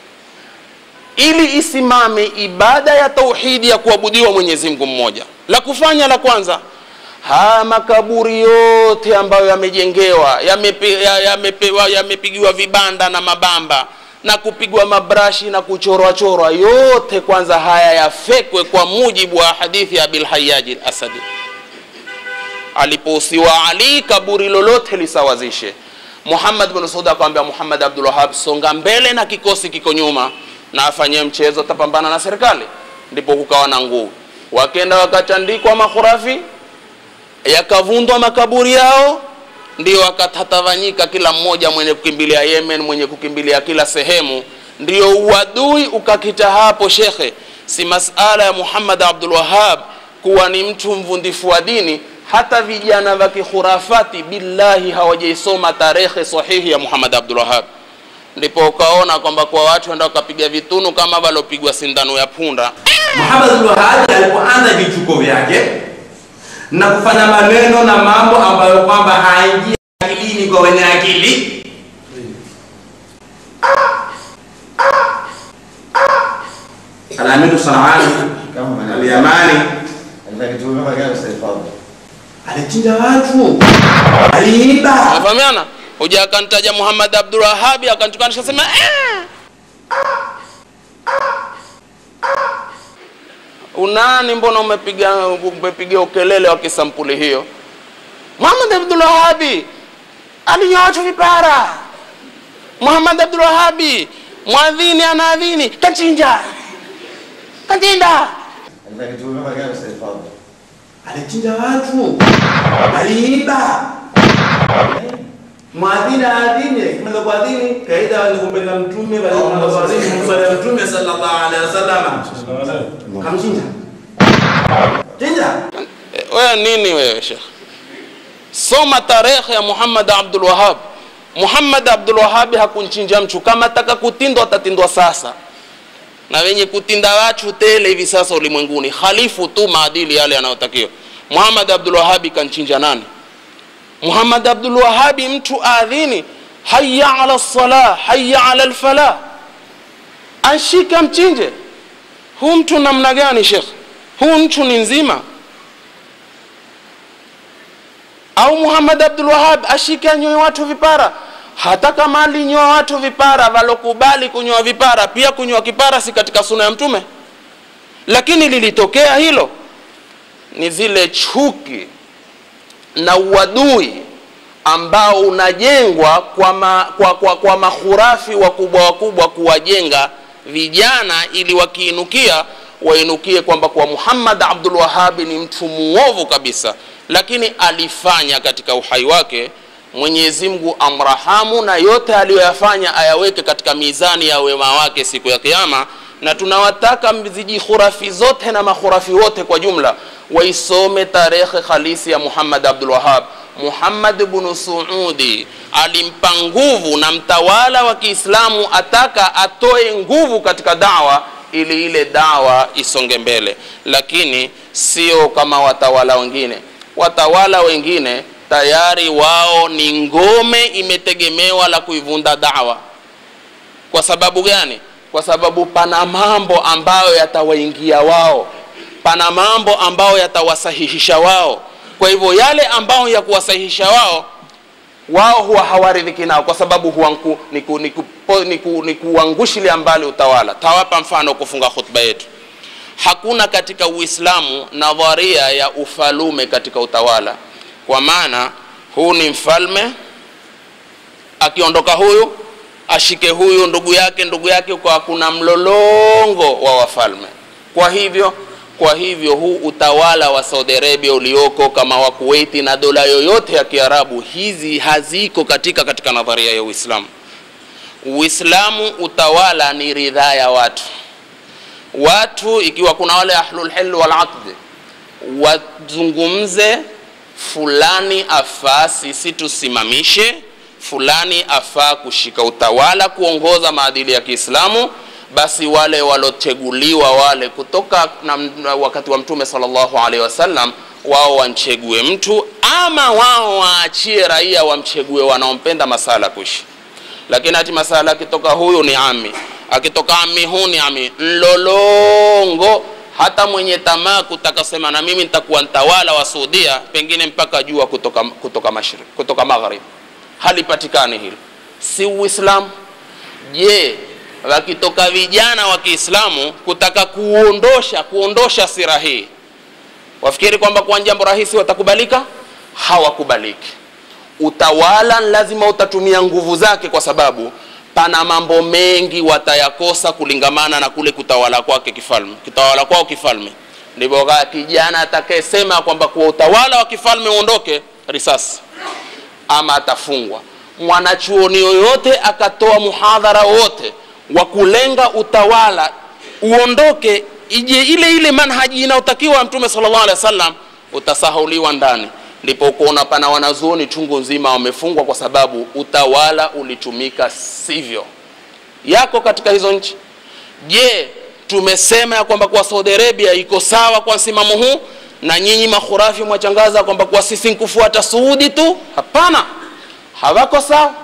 ili isimame ibada ya tauhidi ya kuabudiwa mwenyezi mungu mmoja la kufanya la kwanza haya makaburi yote ambayo yamejengewa yamepi- ya- yamepewa- yamepigiwa vibanda na mabamba na kupigwa mabrashi na kuchorwa chorwa yote kwanza haya yafekwe kwa mujibu wa hadithi ya bilhayaji asadi alipohusiwa ali kaburi lolote lisawazishe muhammad bin saud akamwambia muhammad abdul wahab songa mbele na kikosi kiko nyuma na afanyie mchezo tapambana na serikali ndipo kukawa na nguvu wakenda wakatandikwa makhurafi yakavundwa makaburi yao ndio wakatatawanyika kila mmoja mwenye kukimbilia yemen mwenye kukimbilia kila sehemu ndio uadui ukakita hapo shekhe si masala ya muhammad abdul wahab kuwa ni mtu mvundifu wa dini hata vijana vya kikhurafati billahi hawajaisoma tarehe sahihi ya muhammad abdul wahab ndipo ukaona kwamba kwa watu enda wakapiga vitunu kama walopigwa sindano ya punda Muhammad al-Wahhabi alipoanza vituko vyake na kufanya maneno na mambo ambayo kwamba haingia akilini kwa wenye akili, ah, Al-Aminu Sanani Al-Yamani alichinja watu, aliiba. Unafahamiana? Huja akantaja Muhammad Abdul Wahhabi akantukanisha sema eh. Unani, mbona umepiga umepiga ukelele wa kisampuli hiyo? Muhammad Abdul Wahhabi alinyoa watu vipara. Muhammad Abdul Wahhabi mwadhini anaadhini kachinja kachinja alichinja watu, aliiba. Mwadhini aadhini, akimaliza kuadhini kaida walikumbelea mtume, walikumbelea kuadhini, kumswalia mtume sallallahu alaihi wasallam, kamchinja chinja. Eh, wewe nini wewe Sheikh? Soma tarehe ya Muhammad Abdul Wahhab. Muhammad Abdul Wahhab hakunchinja mtu, kama ataka kutindwa atatindwa sasa, na wenye kutinda watu tele hivi sasa ulimwenguni, khalifu tu maadili yale yanayotakiwa. Muhammad Abdul Wahhab kanchinja nani? Muhammad Abdul Wahhab mtu aadhini, hayya ala salah, hayya ala alfalah, anshika mchinje. Huu mtu namna gani Sheikh? Huu mtu ni nzima au Muhammad Abdul Wahhab ashike anyoe watu vipara. Hata kama alinyoa watu vipara, walokubali kunyoa vipara, pia kunyoa kipara si katika suna ya Mtume, lakini lilitokea hilo, ni zile chuki na uadui ambao unajengwa kwa, ma, kwa, kwa, kwa mahurafi wakubwa wakubwa kuwajenga vijana ili wakiinukia wainukie kwamba kwa Muhammad Abdul Wahhab ni mtu muovu kabisa, lakini alifanya katika uhai wake. Mwenyezi Mungu amrahamu na yote aliyoyafanya ayaweke katika mizani ya wema wake siku ya Kiyama, na tunawataka mziji khurafi zote na makhurafi wote kwa jumla waisome tarehe halisi ya Muhammad Abdul Wahhab. Muhammad ibn Suudi alimpa nguvu na mtawala wa Kiislamu ataka atoe nguvu katika dawa ili ile dawa isonge mbele, lakini sio kama watawala wengine. Watawala wengine tayari wao ni ngome imetegemewa la kuivunda dawa. Kwa sababu gani? Kwa sababu pana mambo ambayo yatawaingia wao, pana mambo ambayo yatawasahihisha wao. Kwa hivyo yale ambayo ya kuwasahihisha wao wao huwa hawaridhiki nao kwa sababu huwa nku, ni, ku, ni, ku, ni, ku, ni kuangushilia mbali utawala. Tawapa mfano kufunga khutba yetu. Hakuna katika Uislamu nadharia ya ufalume katika utawala, kwa maana huu ni mfalme, akiondoka huyu ashike huyu ndugu yake ndugu yake, kwa kuna mlolongo wa wafalme. Kwa hivyo kwa hivyo huu utawala wa Saudi Arabia ulioko kama wa Kuwaiti na dola yoyote ya Kiarabu, hizi haziko katika katika nadharia ya Uislamu. Uislamu utawala ni ridhaa ya watu. Watu ikiwa kuna wale ahlul hil wal aqd wazungumze, fulani afaa sisi tusimamishe, fulani afaa kushika utawala, kuongoza maadili ya Kiislamu basi wale waloteguliwa wale kutoka na, na wakati wa Mtume sallallahu alaihi wasallam, wao wamchegue mtu ama wao waachie raia wamchegue wanaompenda masala kuishi. Lakini hati masala akitoka huyu ni ami, akitoka ami huu ni ami, mlolongo. Hata mwenye tamaa kutaka sema na mimi nitakuwa mtawala wa Saudia, pengine mpaka jua kutoka, kutoka mashariki, kutoka magharibi, halipatikani hilo, si Uislamu. Je, wakitoka vijana wa Kiislamu kutaka kuondosha kuondosha sira hii, wafikiri kwamba kwa jambo rahisi watakubalika? Hawakubaliki. Utawala lazima utatumia nguvu zake, kwa sababu pana mambo mengi watayakosa kulingamana na kule kutawala kwake kifalme, kutawala kwao kifalme. Ndivyo kijana atakayesema kwamba kwa utawala wa kifalme uondoke, risasi ama atafungwa. Mwanachuoni yoyote akatoa muhadhara wote wa kulenga utawala uondoke, ije ile ile manhaji inayotakiwa Mtume sallallahu alaihi wasallam, utasahauliwa ndani. Ndipo kuona pana wanazuoni chungu nzima wamefungwa kwa sababu utawala ulitumika sivyo. Yako katika hizo nchi. Je, tumesema ya kwamba kwa Saudi Arabia iko sawa kwa msimamo huu, na nyinyi makhurafi mwachangaza kwamba kwa sisi nkufuata Saudi tu? Hapana, hawako sawa,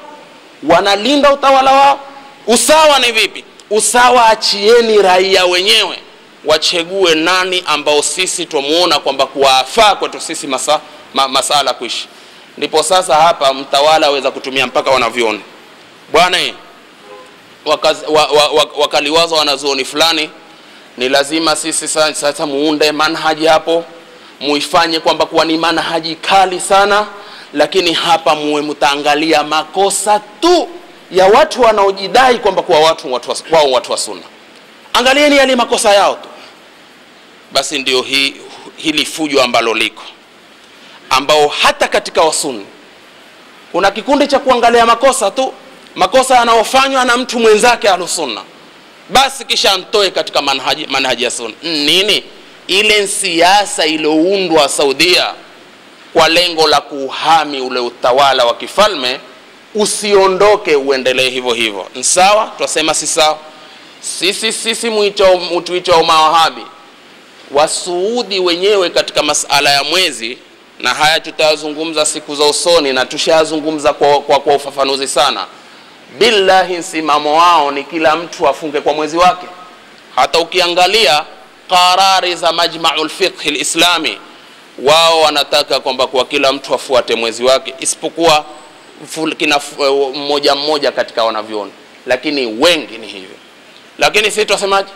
wanalinda utawala wao. Usawa ni vipi? Usawa achieni raia wenyewe wachegue nani ambao sisi twamuona kwamba kuwafaa kwetu sisi masa, ma, masala kuishi ndipo sasa hapa mtawala aweza kutumia mpaka wanavyoni bwana eh, wakaz- wa, wa, wa, wakaliwaza wanazuoni fulani ni lazima sisi sa- sasa muunde manhaji hapo muifanye kwamba kuwa ni manhaji kali sana lakini hapa muwe mtaangalia makosa tu ya watu wanaojidai kwamba kuwa watu watu wa- wao watu wa sunna angalieni yale makosa yao tu basi ndio hii hili fujo ambalo liko ambao hata katika wasunni kuna kikundi cha kuangalia makosa tu makosa yanayofanywa na mtu mwenzake ahlusunna basi kisha mtoe katika manhaji, manhaji ya sunna nini ile siasa iliyoundwa saudia kwa lengo la kuhami ule utawala wa kifalme usiondoke uendelee hivyo hivyo Ni sawa twasema si sawa sisi sisi mwito- tuitwao mawahabi wasuudi wenyewe katika masala ya mwezi na haya tutayazungumza siku za usoni na tushayazungumza kwa, kwa, kwa ufafanuzi sana billahi msimamo wao ni kila mtu afunge kwa mwezi wake hata ukiangalia qarari za majmau lfiqhi lislami wao wanataka kwamba kwa kila mtu afuate mwezi wake isipokuwa ful- kina f- mmoja mmoja katika wanavyoni lakini wengi ni hivyo lakini sisi twasemaje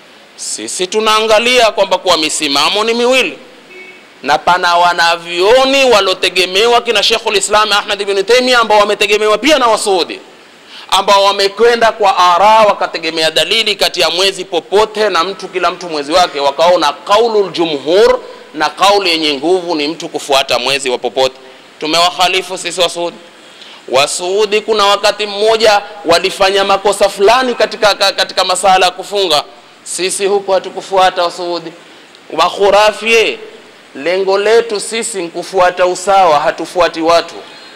sisi tunaangalia kwamba kuwa misimamo ni miwili na pana wanavyoni walotegemewa kina Sheikhul Islam Ahmad ibn Taymiyyah ambao wametegemewa pia na Wasuudi ambao wamekwenda kwa ara wakategemea dalili kati ya mwezi popote na mtu kila mtu mwezi wake wakaona qaulul jumhur na kauli yenye nguvu ni mtu kufuata mwezi wa popote tumewakhalifu sisi Wasuudi Wasuudi kuna wakati mmoja walifanya makosa fulani katika, ka- katika masala ya kufunga sisi huku hatukufuata Wasuudi wakhurafie lengo letu sisi ni kufuata usawa hatufuati watu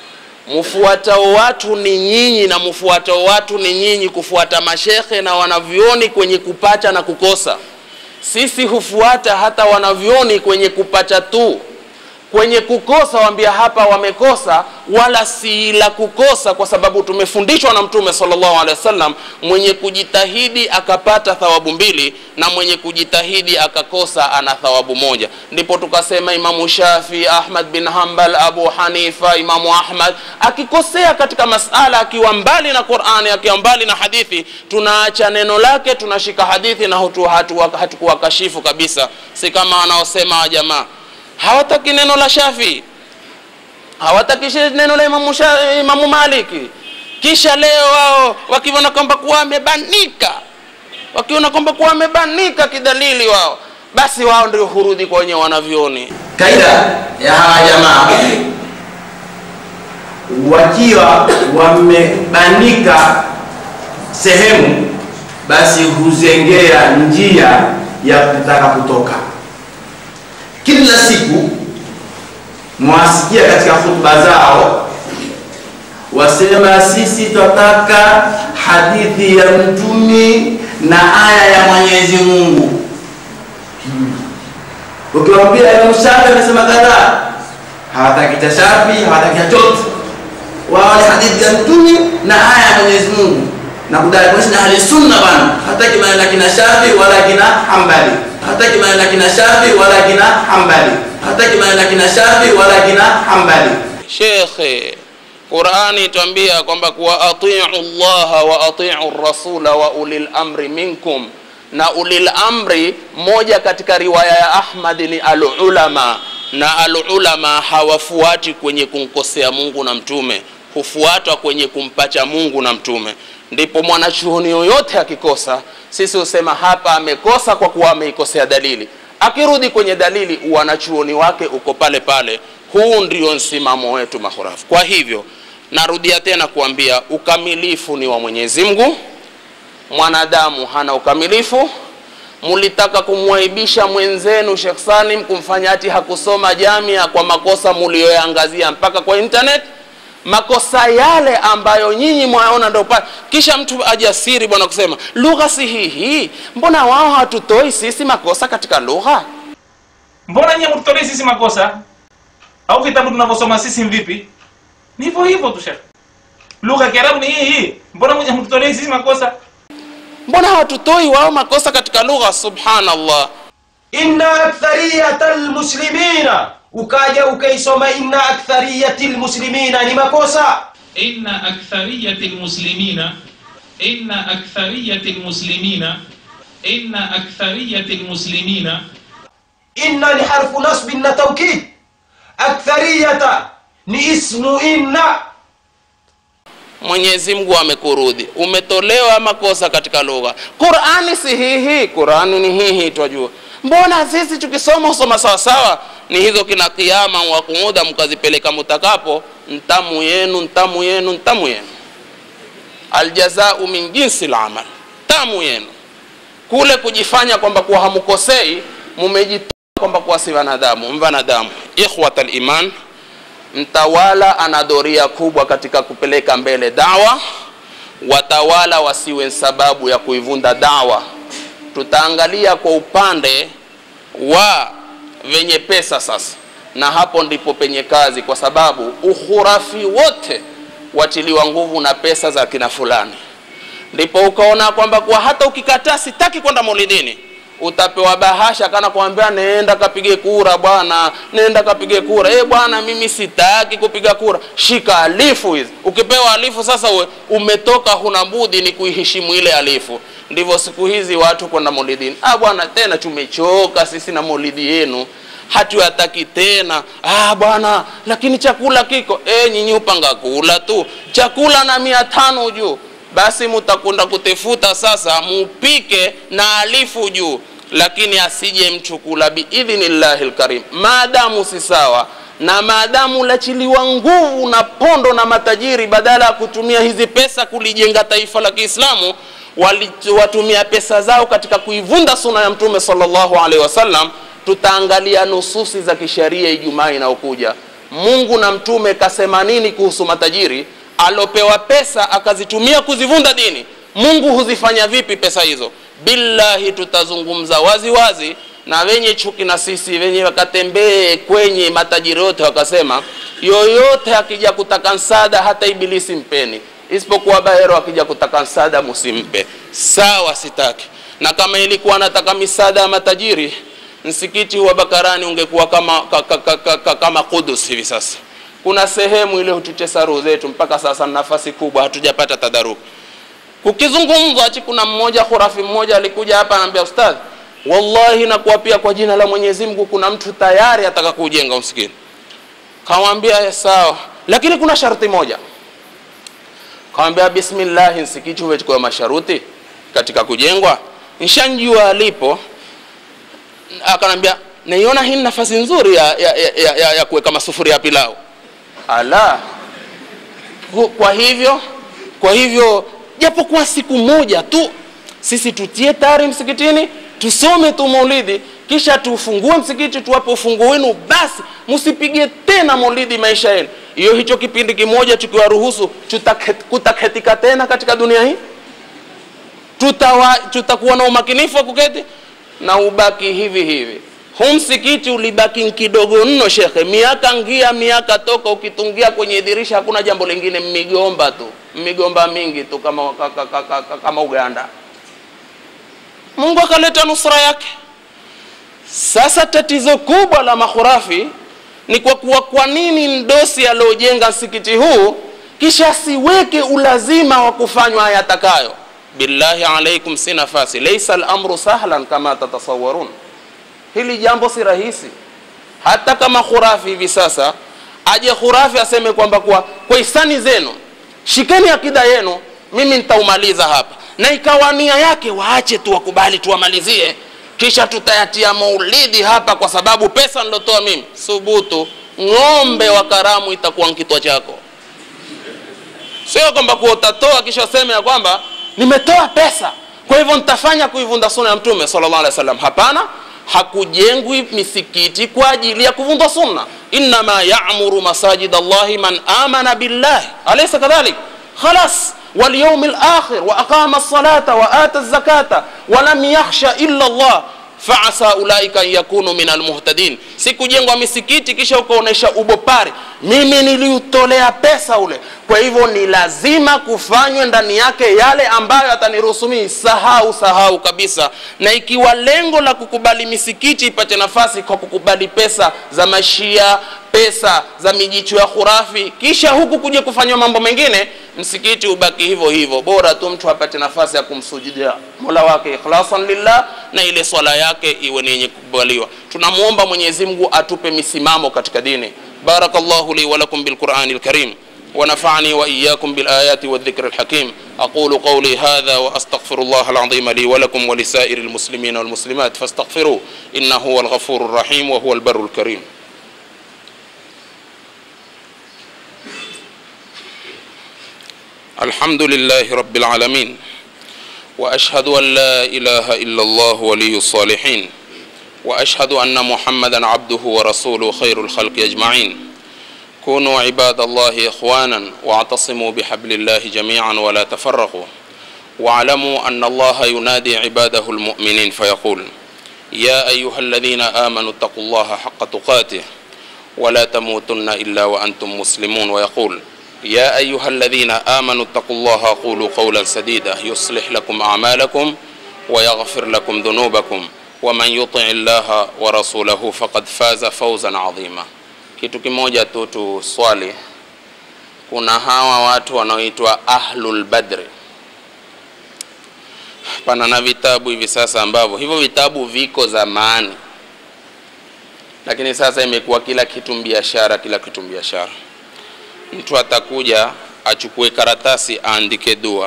mfuatao watu ni nyinyi na mfuatao watu ni nyinyi kufuata mashekhe na wanavyoni kwenye kupacha na kukosa sisi hufuata hata wanavyoni kwenye kupacha tu kwenye kukosa waambia hapa wamekosa wala si la kukosa kwa sababu tumefundishwa na mtume sallallahu alaihi wasallam mwenye kujitahidi akapata thawabu mbili na mwenye kujitahidi akakosa ana thawabu moja ndipo tukasema imamu shafi ahmad bin hambal abu hanifa imamu ahmad akikosea katika masala akiwa mbali na qurani akiwa mbali na hadithi tunaacha neno lake tunashika hadithi na hatu- hatu- hatukuwakashifu kabisa si kama wanaosema wa jamaa hawataki neno la Shafi, hawataki shi- neno la Imamu, Sha- Imamu Maliki. Kisha leo wao wakiona kwamba kuwa amebanika, wakiona kwamba kuwa amebanika kidalili wao, basi wao ndio hurudi kwa wenye wanavyoni. kaida ya hawa jamaa wakiwa wamebanika sehemu basi huzengea njia ya kutaka kutoka kila siku mwasikia katika hutuba zao wasema sisi twataka hadithi ya mtumi na aya ya mwenyezi mungu ukiwambia Imam Shafi amesema kadhaa, hawataki cha Shafi, hawataki cha chochote. Wao ni hadithi ya Mtume na aya ya Mwenyezi Mungu na kudai kuishi na ahli sunna bana, hataki maneno ya kina Shafi wala kina Hambali, hataki maneno ya kina Shafi wala kina Hambali, hataki maneno ya kina Shafi wala kina Hambali. Shekhe, Qurani itwambia kwamba kuwa atiu llaha wa atiu rasula wa ulil amri minkum, na ulil amri, moja katika riwaya ya Ahmad ni alulama, na alulama hawafuati kwenye kumkosea Mungu na mtume, hufuatwa kwenye kumpacha Mungu na mtume. Ndipo mwanachuoni yoyote akikosa, sisi husema hapa amekosa kwa kuwa ameikosea dalili akirudi kwenye dalili wanachuoni wake uko pale pale huu ndio msimamo wetu mahurafu kwa hivyo narudia tena kuambia ukamilifu ni wa mwenyezi mungu mwanadamu hana ukamilifu mulitaka kumwaibisha mwenzenu Sheikh Salim kumfanya ati hakusoma jamia kwa makosa mulioyaangazia mpaka kwa internet makosa yale ambayo nyinyi mwaona ndo pale kisha mtu ajasiri bwana kusema lugha si hii mbona wao hatutoi sisi makosa katika lugha mbona nyie mtutolei sisi makosa au vitabu tunavyosoma sisi vipi ni hivyo hivyo tu shekhe lugha ya kiarabu ni hii hii mbona mmoja mtutolei sisi makosa mbona hawatutoi wao makosa katika lugha subhanallah inna akthariyata lmuslimina ukaja ukaisoma inna akthariyati lmuslimina ni makosa إن أكثرية المسلمين إن أكثرية المسلمين إن أكثرية المسلمين inna ni harfu nasbin na taukid akthariyata ni ismu inna mwenyezi mungu amekurudhi umetolewa makosa katika lugha qurani si hihi qurani ni hihi twajua mbona sisi tukisoma usoma sawasawa ni hizo kina kiama wakuuda mkazipeleka mutakapo ntamu yenu ntamu yenu ntamu yenu aljazau min jinsi lamal tamu yenu kule kujifanya kwamba kuwa hamukosei mumejitoa kwamba kuwa si wanadamu mvanadamu ikhwata liman mtawala ana doria kubwa katika kupeleka mbele dawa watawala wasiwe sababu ya kuivunda dawa tutaangalia kwa upande wa venye pesa sasa na hapo ndipo penye kazi kwa sababu ukhurafi wote watiliwa nguvu na pesa za kina fulani ndipo ukaona kwamba kuwa hata ukikataa sitaki kwenda maulidini utapewa bahasha kana kuambia nenda kapige kura bwana nenda kapige kura e bwana mimi sitaki kupiga kura shika alifu hizi ukipewa alifu sasa uwe, umetoka huna budi ni kuiheshimu ile alifu ndivyo siku hizi watu kwenda maulidini ah bwana tena tumechoka sisi na maulidi yenu hatuyataki tena ah bwana lakini chakula kiko e, nyinyi upanga kula tu chakula na mia tano juu basi mutakwenda kutefuta sasa mupike na alifu juu lakini asije mtu kula biidhnillahi lkarim maadamu si sawa na maadamu lachiliwa nguvu na pondo na matajiri badala ya kutumia hizi pesa kulijenga taifa la kiislamu watumia pesa zao katika kuivunda suna ya mtume sallallahu alaihi wasallam tutaangalia nususi za kisheria ijumaa inayokuja mungu na mtume kasema nini kuhusu matajiri alopewa pesa akazitumia kuzivunda dini mungu huzifanya vipi pesa hizo billahi tutazungumza wazi wazi na wenye chuki na sisi wenye wakatembee kwenye matajiri yote wakasema yoyote akija kutaka msaada hata ibilisi mpeni isipokuwa bahero akija kutaka msaada musimpe sawa sitaki na kama ilikuwa nataka misaada ya matajiri msikiti wa bakarani ungekuwa kama, ka, ka, ka, ka, ka, kama kudus hivi sasa kuna sehemu ile hututesa roho zetu mpaka sasa nafasi kubwa hatujapata tadaruki kukizungumzwa achi kuna mmoja khurafi mmoja alikuja hapa anaambia ustadhi wallahi nakuapia kwa jina la mwenyezi mungu kuna mtu tayari ataka kuujenga msikiti kawambia sawa lakini kuna sharti moja kawambia bismillahi msikiti huwechukua masharuti katika kujengwa nshanjua alipo akanambia naiona hii nafasi nzuri ya, ya, ya, ya, ya, ya kuweka masufuria ya pilau ala kwa hivyo kwa hivyo japokuwa siku moja tu sisi tutie tari msikitini tusome tu maulidi kisha tufungue msikiti tuwape ufungu wenu basi msipige tena maulidi maisha yenu hiyo hicho kipindi kimoja tukiwaruhusu kutaketika tena katika dunia hii tutawa tutakuwa na umakinifu wa kuketi na ubaki hivi hivi huu msikiti ulibaki kidogo mno shekhe miaka ngia miaka toka ukitungia kwenye dirisha hakuna jambo lingine migomba tu migomba mingi tu kama, kama, kama, kama uganda mungu akaleta nusra yake sasa tatizo kubwa la makhurafi ni kwa kuwa kwa nini mdosi aliojenga msikiti huu kisha asiweke ulazima wa kufanywa ayatakayo billahi alaikum si nafasi laisa lamru sahlan kama tatasawarun hili jambo si rahisi hata kama khurafi hivi sasa aje khurafi aseme kwamba kwa, kwa hisani zenu shikeni akida yenu mimi nitaumaliza hapa na ikawa nia yake waache tu wakubali tuwamalizie kisha tutayatia maulidi hapa kwa sababu pesa nilotoa mimi subutu ng'ombe wa karamu itakuwa nkitwa chako sio kwamba kuwa utatoa kisha useme ya kwamba nimetoa pesa kwa hivyo nitafanya kuivunda suna ya mtume sallallahu alaihi wasallam hapana hakujengwi misikiti kwa ajili ya kuvunda sunna innama yamuru masajid allahi man amana billahi alaysa kadhalik khalas واليوم الآخر وأقام الصلاة وآتى الزكاة ولم يخشى إلا الله faasa ulaika an yakunu min almuhtadin sikujengwa misikiti kisha ukaonesha ubopari mimi niliutolea pesa ule kwa hivyo ni lazima kufanywe ndani yake yale ambayo ataniruhusu mimi sahau sahau kabisa na ikiwa lengo la kukubali misikiti ipate nafasi kwa kukubali pesa za mashia pesa za mijicho ya khurafi kisha huku kuja kufanywa mambo mengine msikiti ubaki hivyo hivyo bora tu mtu apate nafasi ya kumsujudia mola wake ikhlasan lillah na ile swala yake iwe ni yenye kukubaliwa tunamwomba mwenyezi mungu atupe misimamo katika dini barakallahu li walakum bilqurani lkarim ونفعني وإياكم بالآيات والذكر الحكيم أقول قولي هذا وأستغفر الله العظيم لي ولكم ولسائر المسلمين والمسلمات فاستغفروه إنه هو الغفور الرحيم وهو البر الكريم الحمد لله رب العالمين واشهد ان لا اله الا الله ولي الصالحين واشهد ان محمدا عبده ورسوله خير الخلق اجمعين كونوا عباد الله اخوانا واعتصموا بحبل الله جميعا ولا تفرقوا واعلموا ان الله ينادي عباده المؤمنين فيقول يا ايها الذين امنوا اتقوا الله حق تقاته ولا تموتن الا وانتم مسلمون ويقول يا أيها الذين آمنوا اتقوا الله قولوا قولا سديدا يصلح لكم أعمالكم ويغفر لكم ذنوبكم ومن يطع الله ورسوله فقد فاز فوزا عظيما kitu kimoja tu tuswali kuna hawa watu wanaoitwa ahlul badri pana na vitabu hivi sasa ambavyo hivyo vitabu viko zamani lakini sasa imekuwa kila kitu biashara kila kitu biashara mtu atakuja achukue karatasi aandike dua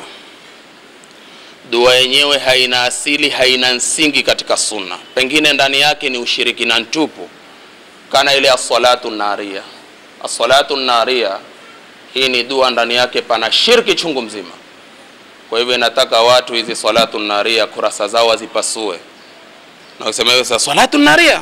dua yenyewe haina asili haina msingi katika sunna pengine ndani yake ni ushirikina ntupu kana ile assalatu naria assalatu naria hii ni dua ndani yake pana shirki chungu mzima kwa hivyo inataka watu hizi salatu naria kurasa zao wazipasue na ukisema hiyo sasa salatu naria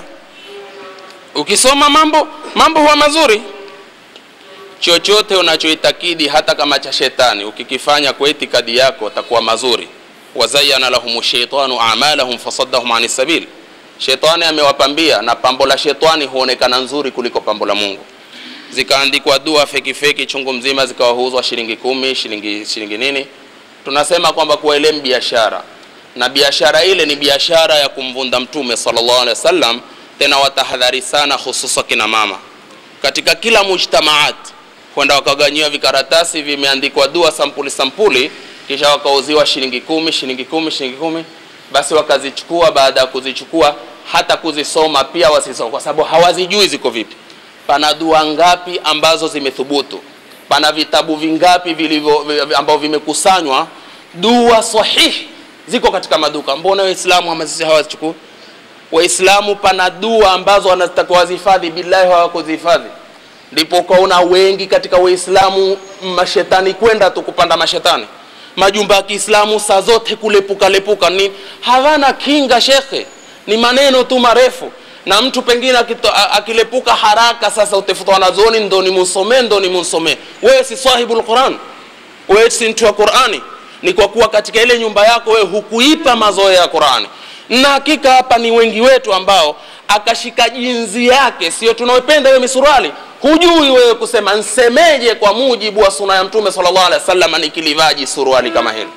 ukisoma mambo mambo huwa mazuri chochote unachoitakidi hata kama cha shetani ukikifanya kwa itikadi yako takuwa mazuri wazayana lahum shaitanu amalahum fasaddahum ani sabil shetani amewapambia na pambo la shetani huonekana nzuri kuliko pambo la mungu zikaandikwa dua feki feki chungu mzima zikawauzwa shilingi kumi shilingi shilingi nini tunasema kwamba kuwa ile biashara na biashara ile ni biashara ya kumvunda mtume sallallahu alaihi wasallam tena watahadhari sana hususa kina mama katika kila mujtamaat kwenda wakaganyiwa vikaratasi vimeandikwa dua sampuli sampuli kisha wakauziwa shilingi kumi shilingi kumi shilingi kumi basi wakazichukua baada ya kuzichukua hata kuzisoma pia wasisoma kwa sababu hawazijui ziko vipi pana dua ngapi ambazo zimethubutu pana vitabu vingapi vilivyo ambavyo vimekusanywa dua sahihi ziko katika maduka mbona waislamu hamasisi hawazichukui waislamu pana dua ambazo wanazitakiwa wazihifadhi billahi hawakuzihifadhi ndipo ukaona wengi katika waislamu mashetani kwenda tu kupanda mashetani majumba ya kiislamu saa zote kulepuka lepuka ni hawana kinga shekhe ni maneno tu marefu na mtu pengine akito, akilepuka haraka sasa utafuta wanazuoni ndo nimusomee ndo nimusomee wewe si sahibu lquran wewe si mtu wa qurani ni kwa kuwa katika ile nyumba yako wewe hukuipa mazoea ya qurani na hakika hapa ni wengi wetu ambao akashika jinzi yake sio tunaopenda hiyo misuruali hujui wewe kusema nsemeje kwa mujibu wa suna ya mtume sallallahu alaihi wasallam nikilivaji suruali kama hili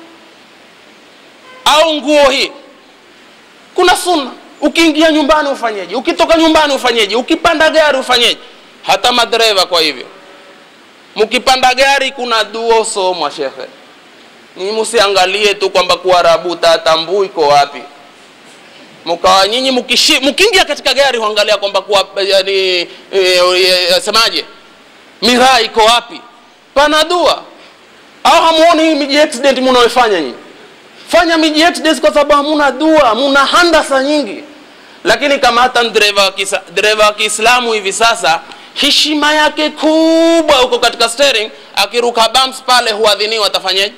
au nguo hii kuna sunna ukiingia nyumbani ufanyeje ukitoka nyumbani ufanyeje ukipanda gari ufanyeje hata madereva kwa hivyo mkipanda gari kuna duo somwa shekhe ni msiangalie tu kwamba kuarabu tatambui iko wapi mkawa nyinyi mkiingia katika gari huangalia kwamba kuwa yani e, e, semaje miraa iko wapi pana dua au hamuoni hii miji accident mnaoifanya nyinyi fanya miji accident kwa sababu hamuna dua muna handasa nyingi lakini kama hata dereva dereva wa kiislamu hivi sasa heshima yake kubwa huko katika steering akiruka bumps pale huadhiniwa atafanyaje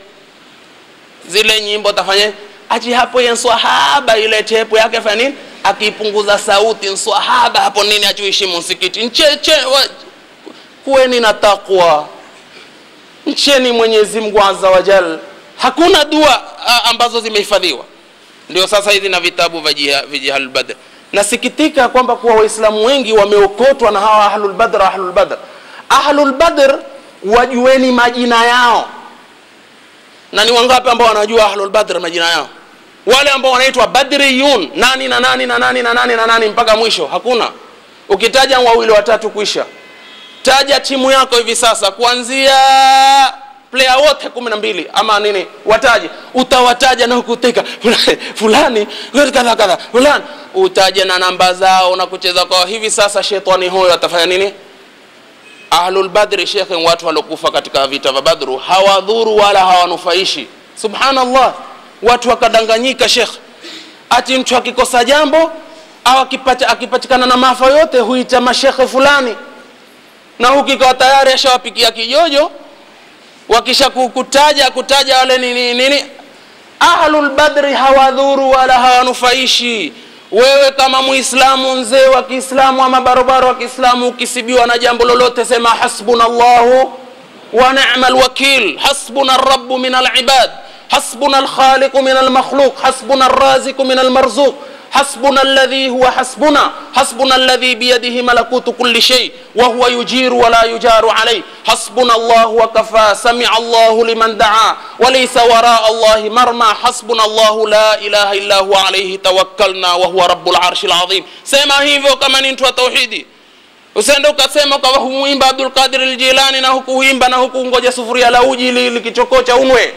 zile nyimbo atafanyaje aji hapo ye nswahaba ile tepo yake fanya nini akipunguza sauti nswahaba hapo nini achuheshimu msikiti ncheche kuweni na takwa ncheni mwenyezi mungu azza wa jal hakuna dua a, ambazo zimehifadhiwa ndio sasa hizi na vitabu vya jihalulbadr nasikitika kwamba kuwa waislamu wengi wameokotwa na hawa ahlulbadr ahlulbadr ahlul badr wajueni majina yao na ni wangapi ambao wanajua ahlul badr majina yao wale ambao wanaitwa badriyun nani na nani na nani na nani na nani mpaka mwisho hakuna ukitaja wawili watatu kuisha taja timu yako hivi sasa kuanzia player wote kumi na mbili ama nini wataje utawataja na kuteka fulani kadha kadha fulani utaje na namba zao na kucheza kwao hivi sasa shetani huyo atafanya nini ahlul badri shekhe watu waliokufa katika vita vya badru hawadhuru wala hawanufaishi subhanallah watu wakadanganyika shekhe ati mtu akikosa jambo au akipata, akipatikana na maafa yote huita mashekhe fulani na huku ikawa tayari ashawapikia kijojo wakisha kutaja kutaja wale nini nini ahlul badri hawadhuru wala hawanufaishi wewe kama muislamu mzee wa kiislamu ama barobaro wa kiislamu ukisibiwa na jambo lolote sema hasbuna llahu wa nema lwakil hasbuna rabu min alibad hasbuna alkhaliqu min almakhluq hasbuna alraziqu min almarzuq حسبنا الذي هو حسبنا حسبنا الذي بيده ملكوت كل شيء وهو يجير ولا يجار عليه حسبنا الله وكفى سمع الله لمن دعا وليس وراء الله مرمى حسبنا الله لا إله إلا هو عليه توكلنا وهو رب العرش العظيم سما hivyo kama ni mtu wa tauhidi usende ukasema ukawa humuimba Abdul Qadir al-Jilani na huku huimba na huku ngoja sufuria la uji likichokocha unwe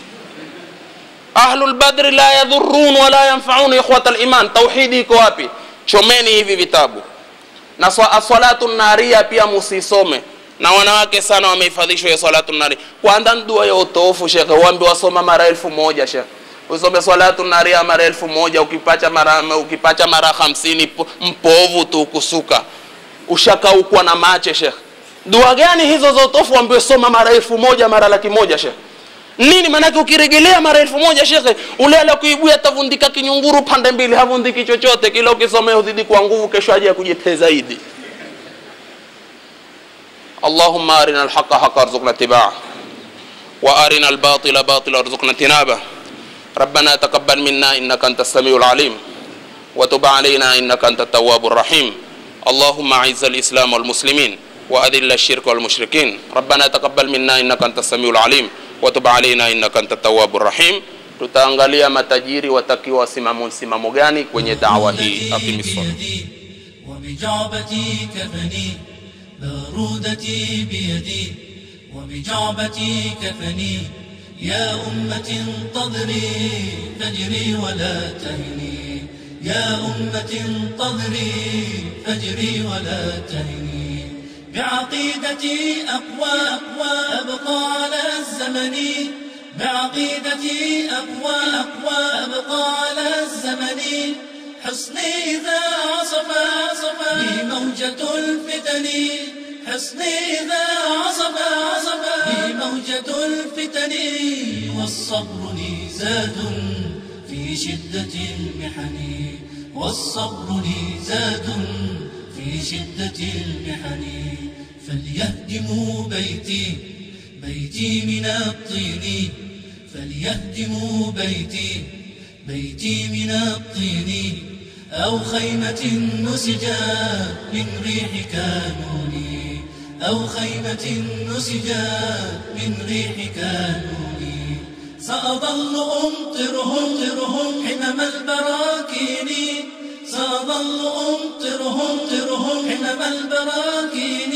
ahlul badri la yadhurun wala yanfaun ikhwata liman tauhidi iko wapi chomeni hivi vitabu na salatu naria pia musisome na wanawake sana wamehifadhishwa ya salatu naria kwanza dua ya utofu shekhe uambi wasoma mara elfu moja shekhe usome salatu naria mara elfu moja ukipacha mara, ukipacha mara hamsini mpovu tu kusuka ushakaukwa na mache shekhe dua gani hizo za utofu ambiwe soma mara elfu moja mara laki moja shekhe nini maanake ukiregelea mara elfu moja shekhe ule ala kuibua atavundika kinyunguru pande mbili havundiki chochote kila ukisomea uzidi kwa nguvu kesho aje akujete zaidi اللهم أرنا الحق حقا ارزقنا اتباعه وأرنا الباطل باطلا ارزقنا اجتنابه ربنا تقبل منا إنك أنت السميع العليم وتب علينا إنك أنت التواب الرحيم اللهم أعز الإسلام والمسلمين وأذل الشرك والمشركين ربنا تقبل منا إنك أنت السميع العليم watub alaina innaka anta tawabu rahim tutaangalia matajiri watakiwa wasimamo msimamo gani kwenye dawa hii akimisala وبجعبتي كفني بارودتي بيدي وبجعبتي كفني يا أمة انتظري فجري ولا تهني يا أمة انتظري فجري ولا تهني بعقيدتي أقوى أقوى أبقى على الزمن بعقيدتي أقوى أقوى أبقى على الزمن حصني إذا عصف عصف بي موجة الفتن حصني إذا عصف عصف بي موجة الفتن والصبر لي زاد في شدة المحن والصبر لي زاد في شدة المحن فليهدموا بيتي بيتي من الطين فليهدموا بيتي بيتي من الطين أو خيمة نسجا من ريح كانوني أو خيمة نسجا من ريح كانوني سأظل أمطرهم طرهم حمم البراكين سأظل أمطرهم طرهم حمم البراكين